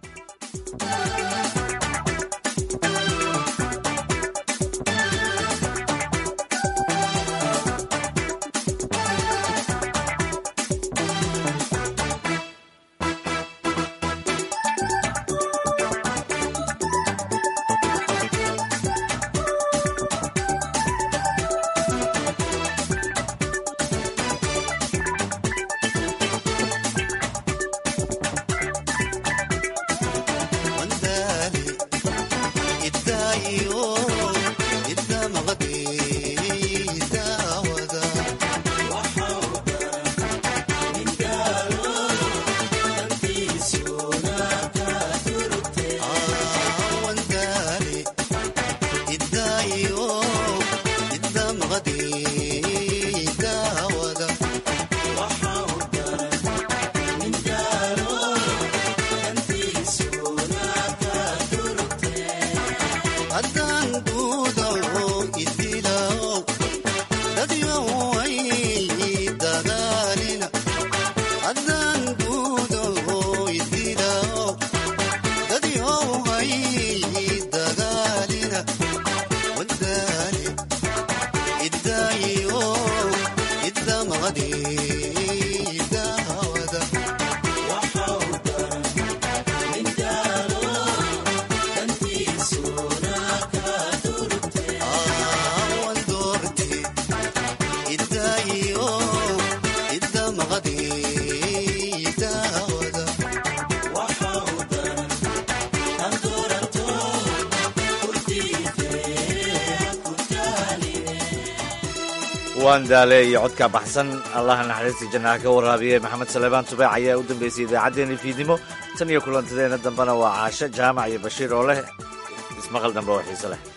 waan daale iyo codka baxsan allaha naxariistii jannaha ka waraabiye maxamed saleebaan tubaac ayaa u dambeysay idaacaddeenii fiidnimo tan iyo kulantadeena dambena waa caasho jaamac iyo bashiir oo leh ismaqal dambe oo xiise leh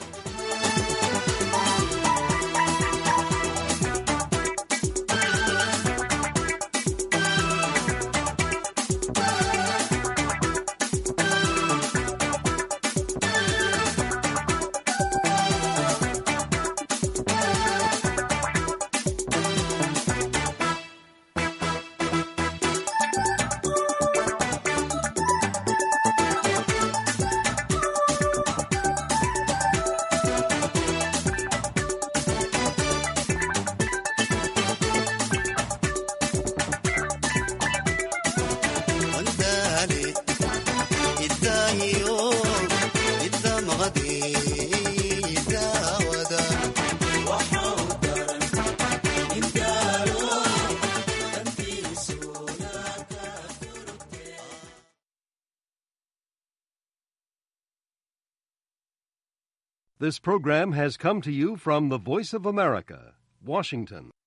This program has come to you from the Voice of America, Washington.